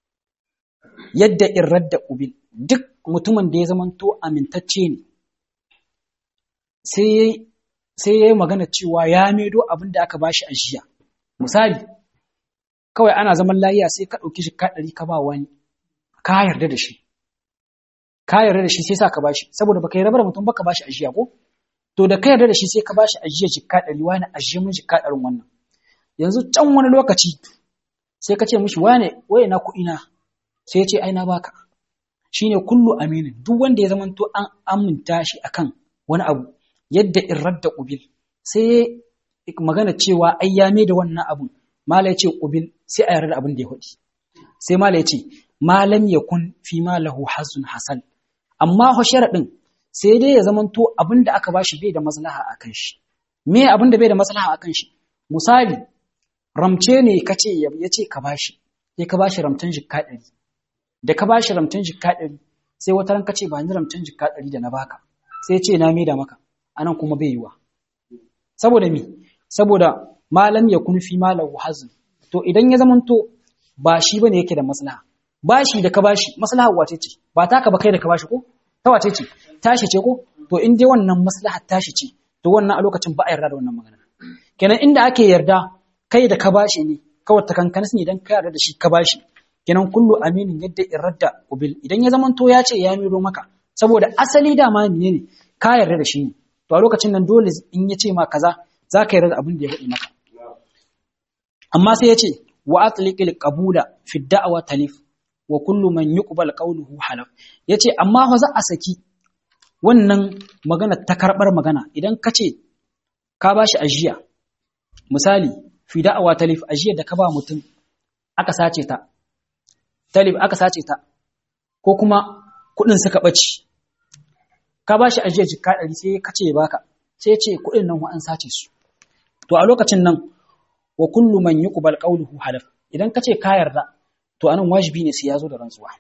yadda irradda qubil duk mutumin da ya zamanto amintacce ne sai sai ya yi magana cewa ya maido abin da aka bashi a jiya misali kawai ana zaman layiya sai ka ɗauki shi ɗari ka ba wani ka yarda da shi ka yarda da shi sai sa ka bashi saboda baka yarda da mutum baka bashi a jiya ko to da ka yarda da shi sai ka bashi a jiya jikka ɗari wani a jiya mun jikka ɗarin wannan yanzu can wani lokaci sai ka ce mishi wane waye na kuɗi na sai ya ce ai na baka shine kullu aminin duk wanda ya zamanto an aminta shi akan wani abu yadda in radda ƙubil sai magana cewa ai ya da wannan abun mala ya ce ƙubil sai a yarda abin da ya faɗi sai mala ya ce malam ya kun fi ma lahu hazun hasan amma ho sharaɗin sai dai ya zamanto abin da aka bashi bai da maslaha a kan shi me abin da bai da maslaha a kan shi misali ramce ne ka ce ya ce ka bashi sai ka bashi ramtan jikka ɗari da ka bashi ramtan jikka ɗari sai wata ran ka ce ba ni ramtan jikka ɗari da na baka sai ce na da maka anan kuma bai yiwa saboda mi saboda malam ya kun fi malahu hazin to idan ya zamanto ba shi bane yake da maslaha bashi da ka bashi maslaha wace ce ba taka ba kai da ka bashi ko ta wace ce tashi ce ko to in dai wannan maslaha tashi ce to wannan a lokacin ba a yarda da wannan magana kenan inda ake yarda kai da ka bashi ne kawai ta kankanis ne idan ka yarda da shi ka bashi kenan kullu aminin yadda irradda ubil idan ya zamanto ya ce ya miro maka saboda asali dama menene ka yarda da shi ne to a lokacin nan dole in ya ce ma kaza za ka yarda da abin da ya faɗi maka amma sai ya ce wa atliqil qabula fi da'wa talif wa kullu man yuqbal qawluhu halaf yace amma fa za a saki wannan magana ta karbar magana idan ka ce ka bashi ajiya misali fi da'wa talif ajiya da ka ba mutum aka sace ta talif aka sace ta ko kuma kudin suka bace ka bashi ajiya jikka 100 sai ka ce baka sai ce kudin nan an sace su to a lokacin nan wa kullu man yuqbal qawluhu halaf idan kace ka yarda to anan wajibi ne sai yazo da rantsuwa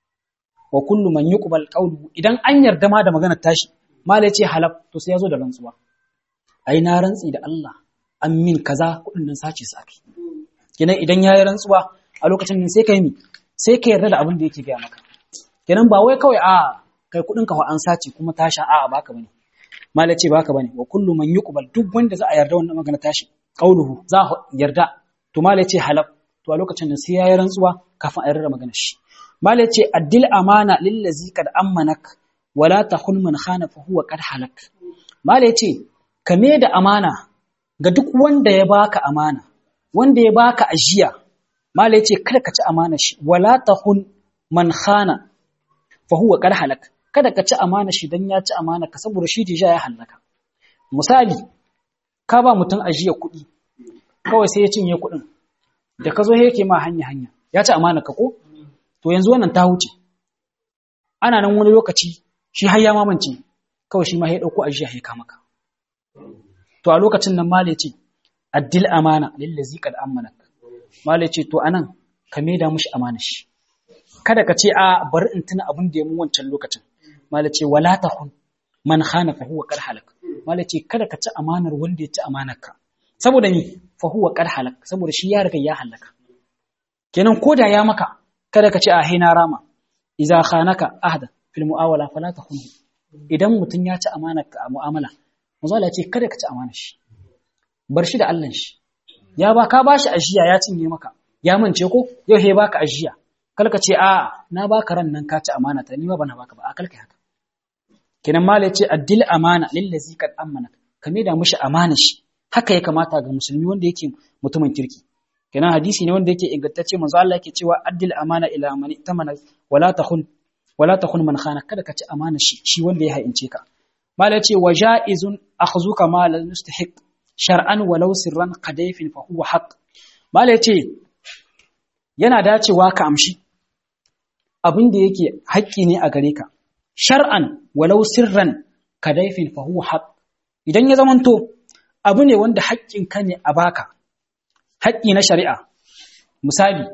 wa kullu man yuqbal qawluhu idan an yarda ma da maganar tashi mala yace halaf to sai yazo da rantsuwa ai na rantsi da Allah an min kaza kudin nan sace su akai kenan idan yayi rantsuwa a lokacin nan sai kai mi sai ka yarda da abin da yake ga maka kenan ba wai kawai a kai kudin ka an sace kuma tashi a baka bane mala ce baka bane wa kullu man yuqbal duk wanda za a yarda wannan magana tashi qauluhu za a yarda to mala ce halaf to a lokacin da sai yayi rantsuwa kafin a yarda magana shi mala ce addil amana lillazi kad ammanak wala takhun man khana fa huwa qad halak mala ce kame da amana ga duk wanda ya baka amana wanda ya baka ajiya mala ce kada ka ci amana shi wala takhun man khana fa huwa qad halak kada ka ci amana shi dan ya ci amana ka saboda shi dija ya hallaka misali ka ba mutum ajiya kuɗi kawai sai ya cinye kuɗin da ka zo yake ma hanya hanya ya ci amana ka ko to yanzu wannan ta huce ana nan wani lokaci shi har ya mamance kawai shi ma ya ɗauko ajiya ya kama ka to a lokacin nan male ce addil amana lillazi qad amanak male ce to anan ka maida mushi amana shi kada ka ce a bari in tuna abin da ya mun wancan lokacin mala ce wala tahun man khana fa huwa qad halak mala ce kada ka ci amanar wanda ya ci amanar ka saboda ni fa huwa qad halak saboda shi ya riga ya halaka kenan koda ya maka kada ka ce a hina rama idza khanaka ahda fil muawala fala tahun idan mutun ya ci amanar ka a mu'amala manzo Allah ya ce kada ka ci amanar shi bar shi da Allah shi ya ba ka bashi ajiya ya cinye maka ya mance ko yau he baka ajiya kalka ce a na baka ran nan ka ci amana ta ni ma bana baka ba a kalka haka kenan mala yace addil amana lillazi kad amana ka da mushi amana shi haka ya kamata ga musulmi wanda yake mutumin kirki kenan hadisi ne wanda yake ingantacce manzo Allah yake cewa addil amana ila man tamana wala takhun wala takhun man khana kada ka ci amana shi shi wanda ya haince ka mala yace wajaizun akhzuka ma la yustahiq shar'an walau sirran qadayfin fa huwa haqq mala yace yana dacewa ka amshi abin da yake haƙƙi ne a gare ka shar'an walau sirran kadaifin fa huwa haq idan ya zamanto abu ne wanda haƙƙin ka ne a baka haƙƙi na shari'a misali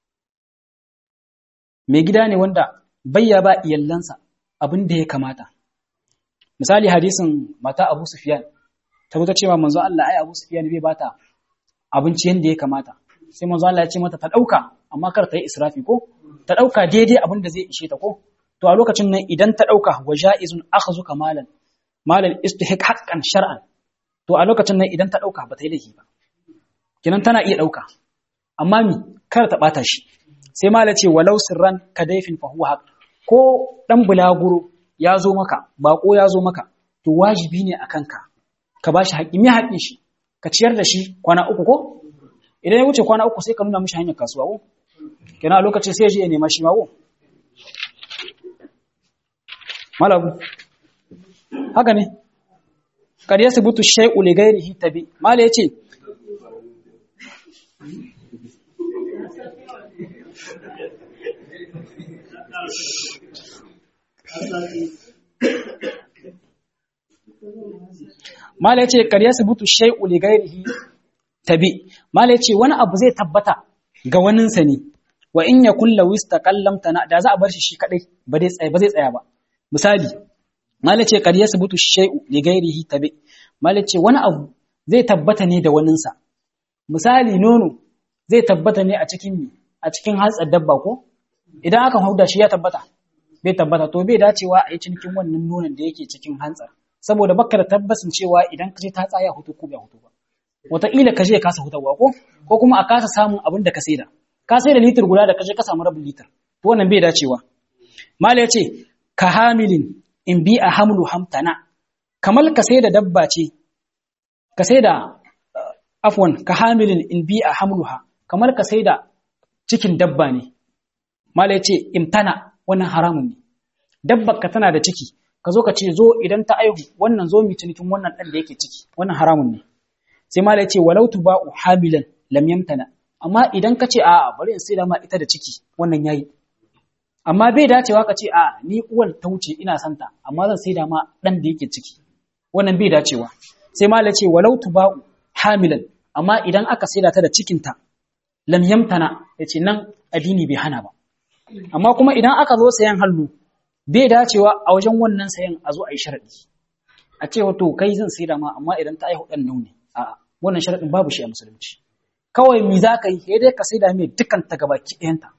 mai gida ne wanda bayya ba iyallansa abin da ya kamata misali hadisin mata Abu Sufyan ta wuta cewa manzo Allah ai Abu Sufyan bai bata abinci yanda ya kamata sai manzo Allah ya ce mata ta dauka amma kar ta yi israfi ko ta dauka daidai abin da zai ishe ta ko to a lokacin nan idan ta dauka wa jaizun akhzu kamalan malal istihiq haqqan shar'an to a lokacin nan idan ta ɗauka ba ta yi laifi ba kinan tana iya ɗauka amma mi kar ta ɓata shi sai mala ce walau sirran ka daifin fahuwa haq ko ɗan bulaguro ya zo maka baƙo ya zo maka to wajibi ne a kanka ka ba shi haƙƙi me haƙƙin shi ka ciyar da shi kwana uku ko idan ya wuce kwana uku sai ka nuna mishi hanyar kasuwa ko kenan a lokacin sai ya je ya nema shi ma ko malabu haka ne kad yasbutu shay'u li ghayrihi tabi mala yace mala yace kad yasbutu shay'u li ghayrihi tabi mala yace wani abu zai tabbata ga waninsa ne wa in yakul law istaqallamta da za a bar shi shi kadai ba zai tsaya ba zai tsaya ba misali mala ce kad yasbutu shay'u li ghairihi tabi mala ce wani abu zai tabbata ne da waninsa misali nono zai tabbata ne a cikin mi a cikin hantsar dabba ko idan aka hauda shi ya tabbata bai tabbata to bai dacewa a yi cinikin wannan nonon da yake cikin hantsar saboda baka da tabbasin cewa idan ka je ta tsaya hutu ko bai hutu ba wataƙila ka je ya kasa hutawa ko ko kuma a kasa samun abin da ka saida ka saida litir guda da ka je ka samu rabin litir to wannan bai dacewa mala ya ce ka hamilin in bi a hamlu hamtana kamar ka sai da dabba ce ka sai da afwan ka hamilin in bi a hamluha kamar ka sai da cikin dabba ne mala ya ce imtana wannan haramun ne dabbar ka tana da ciki ka zo ka ce zo idan ta aihu wannan zo mi cinikin wannan ɗan da yake ciki wannan haramun ne sai mala ya ce walau tuba'u hamilan lam yamtana amma idan ka ce a'a bari in sai da ma ita da ciki wannan yayi amma bai dacewa ka ce a ni uwar ta wuce ina santa amma zan sai da ma dan da yake ciki wannan bai dacewa sai mala ce walau tuba'u hamilan amma idan aka saida ta da cikinta lam yamtana yace nan addini bai hana ba amma kuma idan aka zo sayan hallu bai dacewa a wajen wannan sayan a zo a yi sharadi a ce wato kai zan saida ma amma idan ta aihu dan nauni a wannan sharadin babu shi a musulunci kawai mi za ka yi sai dai ka saida mai dukkan ta gabaki ɗayanta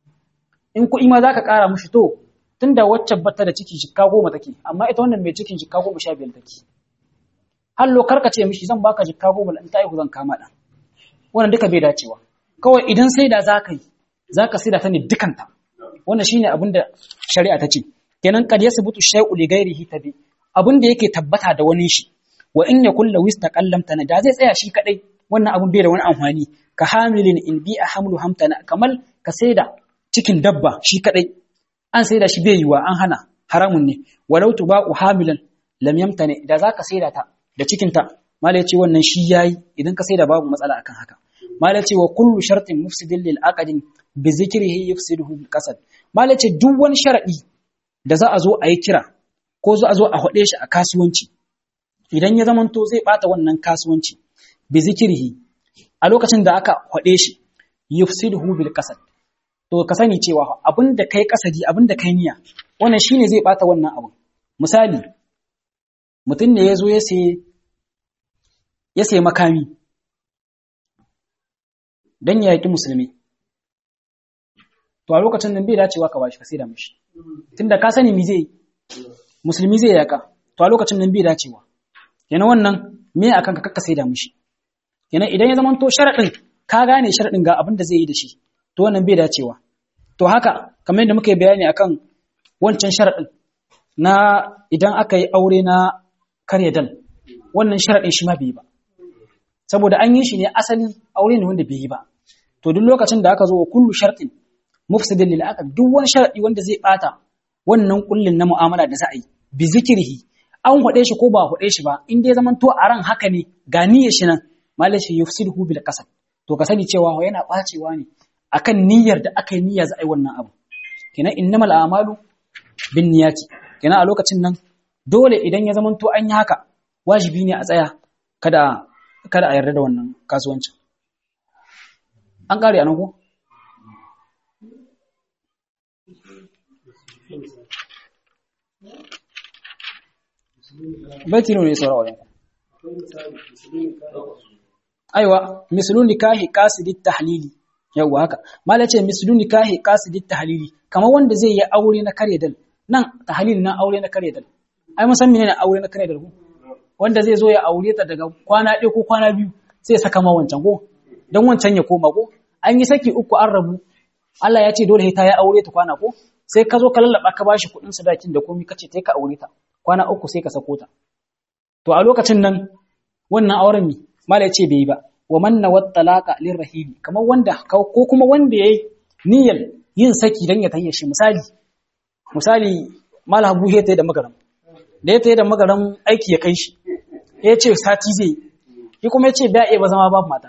in kuɗi ma za ka ƙara mushi to tun da wacce bata da ciki jikka goma take amma ita wannan mai cikin jikka goma sha biyar take hallo karka ce mishi zan baka jikka goma in ta aihu zan kama ɗan wannan duka bai dacewa kawai idan sai da za ka yi za ka sai da ta ne dukanta wannan shine abin da shari'a ta ce kenan kad yasbutu shay'u li ghairihi tabi abin da yake tabbata da wani shi wa in yakul law istaqallamta da zai tsaya shi kadai wannan abin bai da wani amfani ka hamilin in bi a hamlu hamtana kamar ka sai da cikin dabba shi kadai an sai da shi bai yiwa an hana haramun ne walau tuba'u hamilan lam yamtani da zaka sai da ta da cikin ta mala yace wannan shi yayi idan ka sai da babu matsala akan haka mala yace wa kullu shartin mufsidin lil aqdin bi zikrihi yufsiduhu bil qasad mala yace duk wani sharadi da za a zo a yi kira ko za a zo a hade shi a kasuwanci idan ya zamanto zai bata wannan kasuwanci bi zikrihi a lokacin da aka hade shi yufsiduhu bil qasad to ka sani cewa abin da kai kasadi abin da kai niyya wannan shine zai bata wannan abin misali mutum ne ya zo ya sai ya sai makami don ya yaƙi musulmi to a lokacin nan bai dacewa ka bashi ka sai da mishi tunda ka sani mi zai musulmi zai yaƙa to a lokacin nan bai dacewa kenan wannan me akan ka kakka sai da mishi kenan idan ya zamanto sharaɗin ka gane sharaɗin ga abin da zai yi da shi to wannan bai dacewa to haka kamar yadda muka yi bayani akan wancan sharaɗin na idan aka yi aure na karya dal wannan sharaɗin shi ma bai yi ba saboda an yi shi ne asali aure ne wanda bai yi ba to duk lokacin da aka zo wa kullu shartin mufsidin lil aqd duk wani sharadi wanda zai bata wannan kullin na mu'amala da za a yi bi zikrihi an hade shi ko ba hade shi ba in dai zaman to a ran haka ne ga niyyar shi nan malashi yufsiduhu bil qasad to ka sani cewa yana bacewa ne akan niyyar da aka yi niyya za a yi wannan abu kenan innamal a'malu bin niyyati kenan a lokacin nan dole idan ya zama to an yi haka wajibi ne a tsaya kada kada a yarda da wannan kasuwancin an kare anan ko baiti ne saurawa wajen aiwa mislun nikahi qasidit tahlili yawwa haka mala ce mislun nikahi qasidit tahlili kamar wanda zai yi aure na kare dal nan tahlil na aure na kare dal ai mun san menene aure na kare dal ko wanda zai zo ya aure ta daga kwana ɗaya ko kwana biyu sai ya saka ma wancan ko dan wancan ya koma ko an yi saki uku an rabu Allah ya ce dole ta ya aure ta kwana ko sai ka zo ka lallaba ka bashi kuɗin sadakin da komai kace ta ka aure ta kwana uku sai ka sako ta to a lokacin nan wannan auren mi mala ce bai yi ba wa man nawat talaqa lirrahili kamar wanda ko kuma wanda yayi niyyar yin saki dan ya tayyace shi misali misali mala habu ya tayi da magaram da ya tayi da magaram aiki ya kai shi ya ce sati zai yi kuma ya ce ba iya ba zama babu mata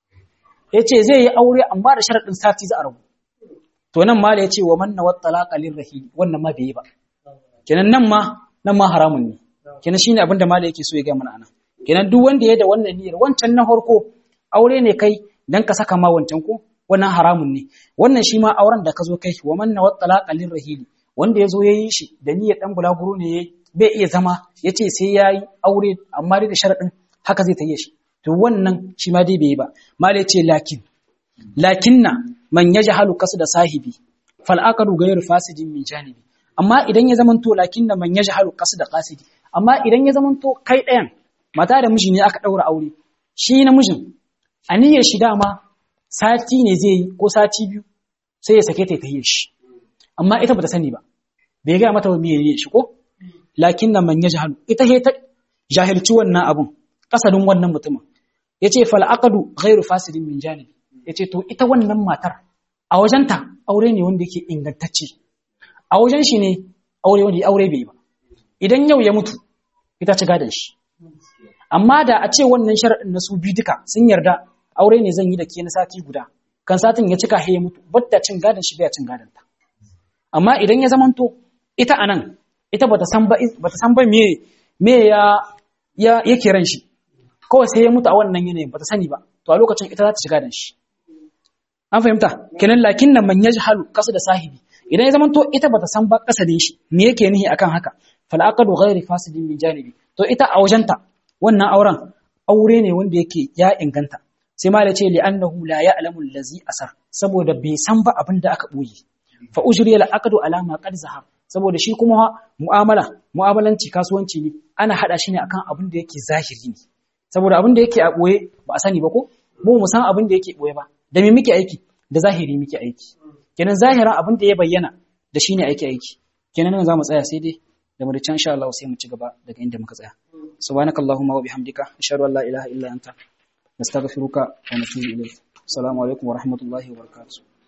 ya ce zai yi aure amma da sharaɗin sati za a rabu to nan mala ya ce wa man nawat talaqa lirrahili wannan ma bai yi ba kenan nan ma nan ma haramun ne kenan shine abin da mala yake so ya ga mana anan kenan duk wanda ya da wannan niyyar wancan na farko aure ne kai dan ka saka ma wancan ko wannan haramun ne wannan shi ma auren da ka zo kai wa man nawat talaqa lirrahili wanda ya zo ya yi shi da niyyar dan bulaguro ne yayi bai iya zama ya ce sai ya yi aure amma dai da sharaɗin haka zai tayi shi to wannan shi ma dai bai yi ba mala ce lakin lakinna man yajhalu da sahibi fal aqdu ghayr fasidin min janibi amma idan ya zamanto lakinna man yajhalu da qasidi amma idan ya zamanto kai ɗayan mata da miji ne aka ɗaura aure shi namijin aniyar shi dama sati ne zai yi ko sati biyu sai ya sake ta ta shi amma ita bata sani ba bai ga mata me ne shi ko lakin nan man yajhalu ita he ta jahilci wannan abun kasadin wannan mutumin yace fal aqdu ghairu fasidin min janibi yace to ita wannan matar a wajenta aure ne wanda yake ingantacce a wajen shi ne aure wanda aure bai ba idan yau ya mutu ita ci gadan shi amma da a ce wannan sharadin na su bi duka sun yarda aure ne zan yi da ke na sati guda kan satin ya cika he ya mutu batta cin gadan shi bai cin gadan ta amma idan ya zamanto ita anan ita bata san ba bata san ba me me ya ya yake ran shi kawai sai ya mutu a wannan yanayin bata sani ba to a lokacin ita za ta shiga dan shi an fahimta kenan lakin nan man yajhalu kasu da sahibi idan ya zamanto ita bata san ba kasadin shi me yake nihi akan haka fal aqdu ghairi fasidin min janibi to ita a wajenta wannan auren aure ne wanda yake ya inganta sai ma da ce li annahu la ya'lamu allazi asar saboda bai san ba abin da aka boye fa ujriya al aqdu ala ma qad zahar saboda shi kuma mu'amala mu'amalanci kasuwanci ne ana hada shi ne akan abin da yake zahiri ne saboda abin da yake a boye ba a sani ba ko mu mu san abin da yake boye ba da me muke aiki da zahiri muke aiki kenan zahiran abin da ya bayyana da shine aiki aiki kenan nan zamu tsaya sai dai da mu da can insha Allah sai mu ci gaba daga inda muka tsaya subhanakallahumma wa bihamdika ashhadu an la ilaha illa anta nastaghfiruka wa natubu ilayk assalamu alaikum wa rahmatullahi wa barakatuh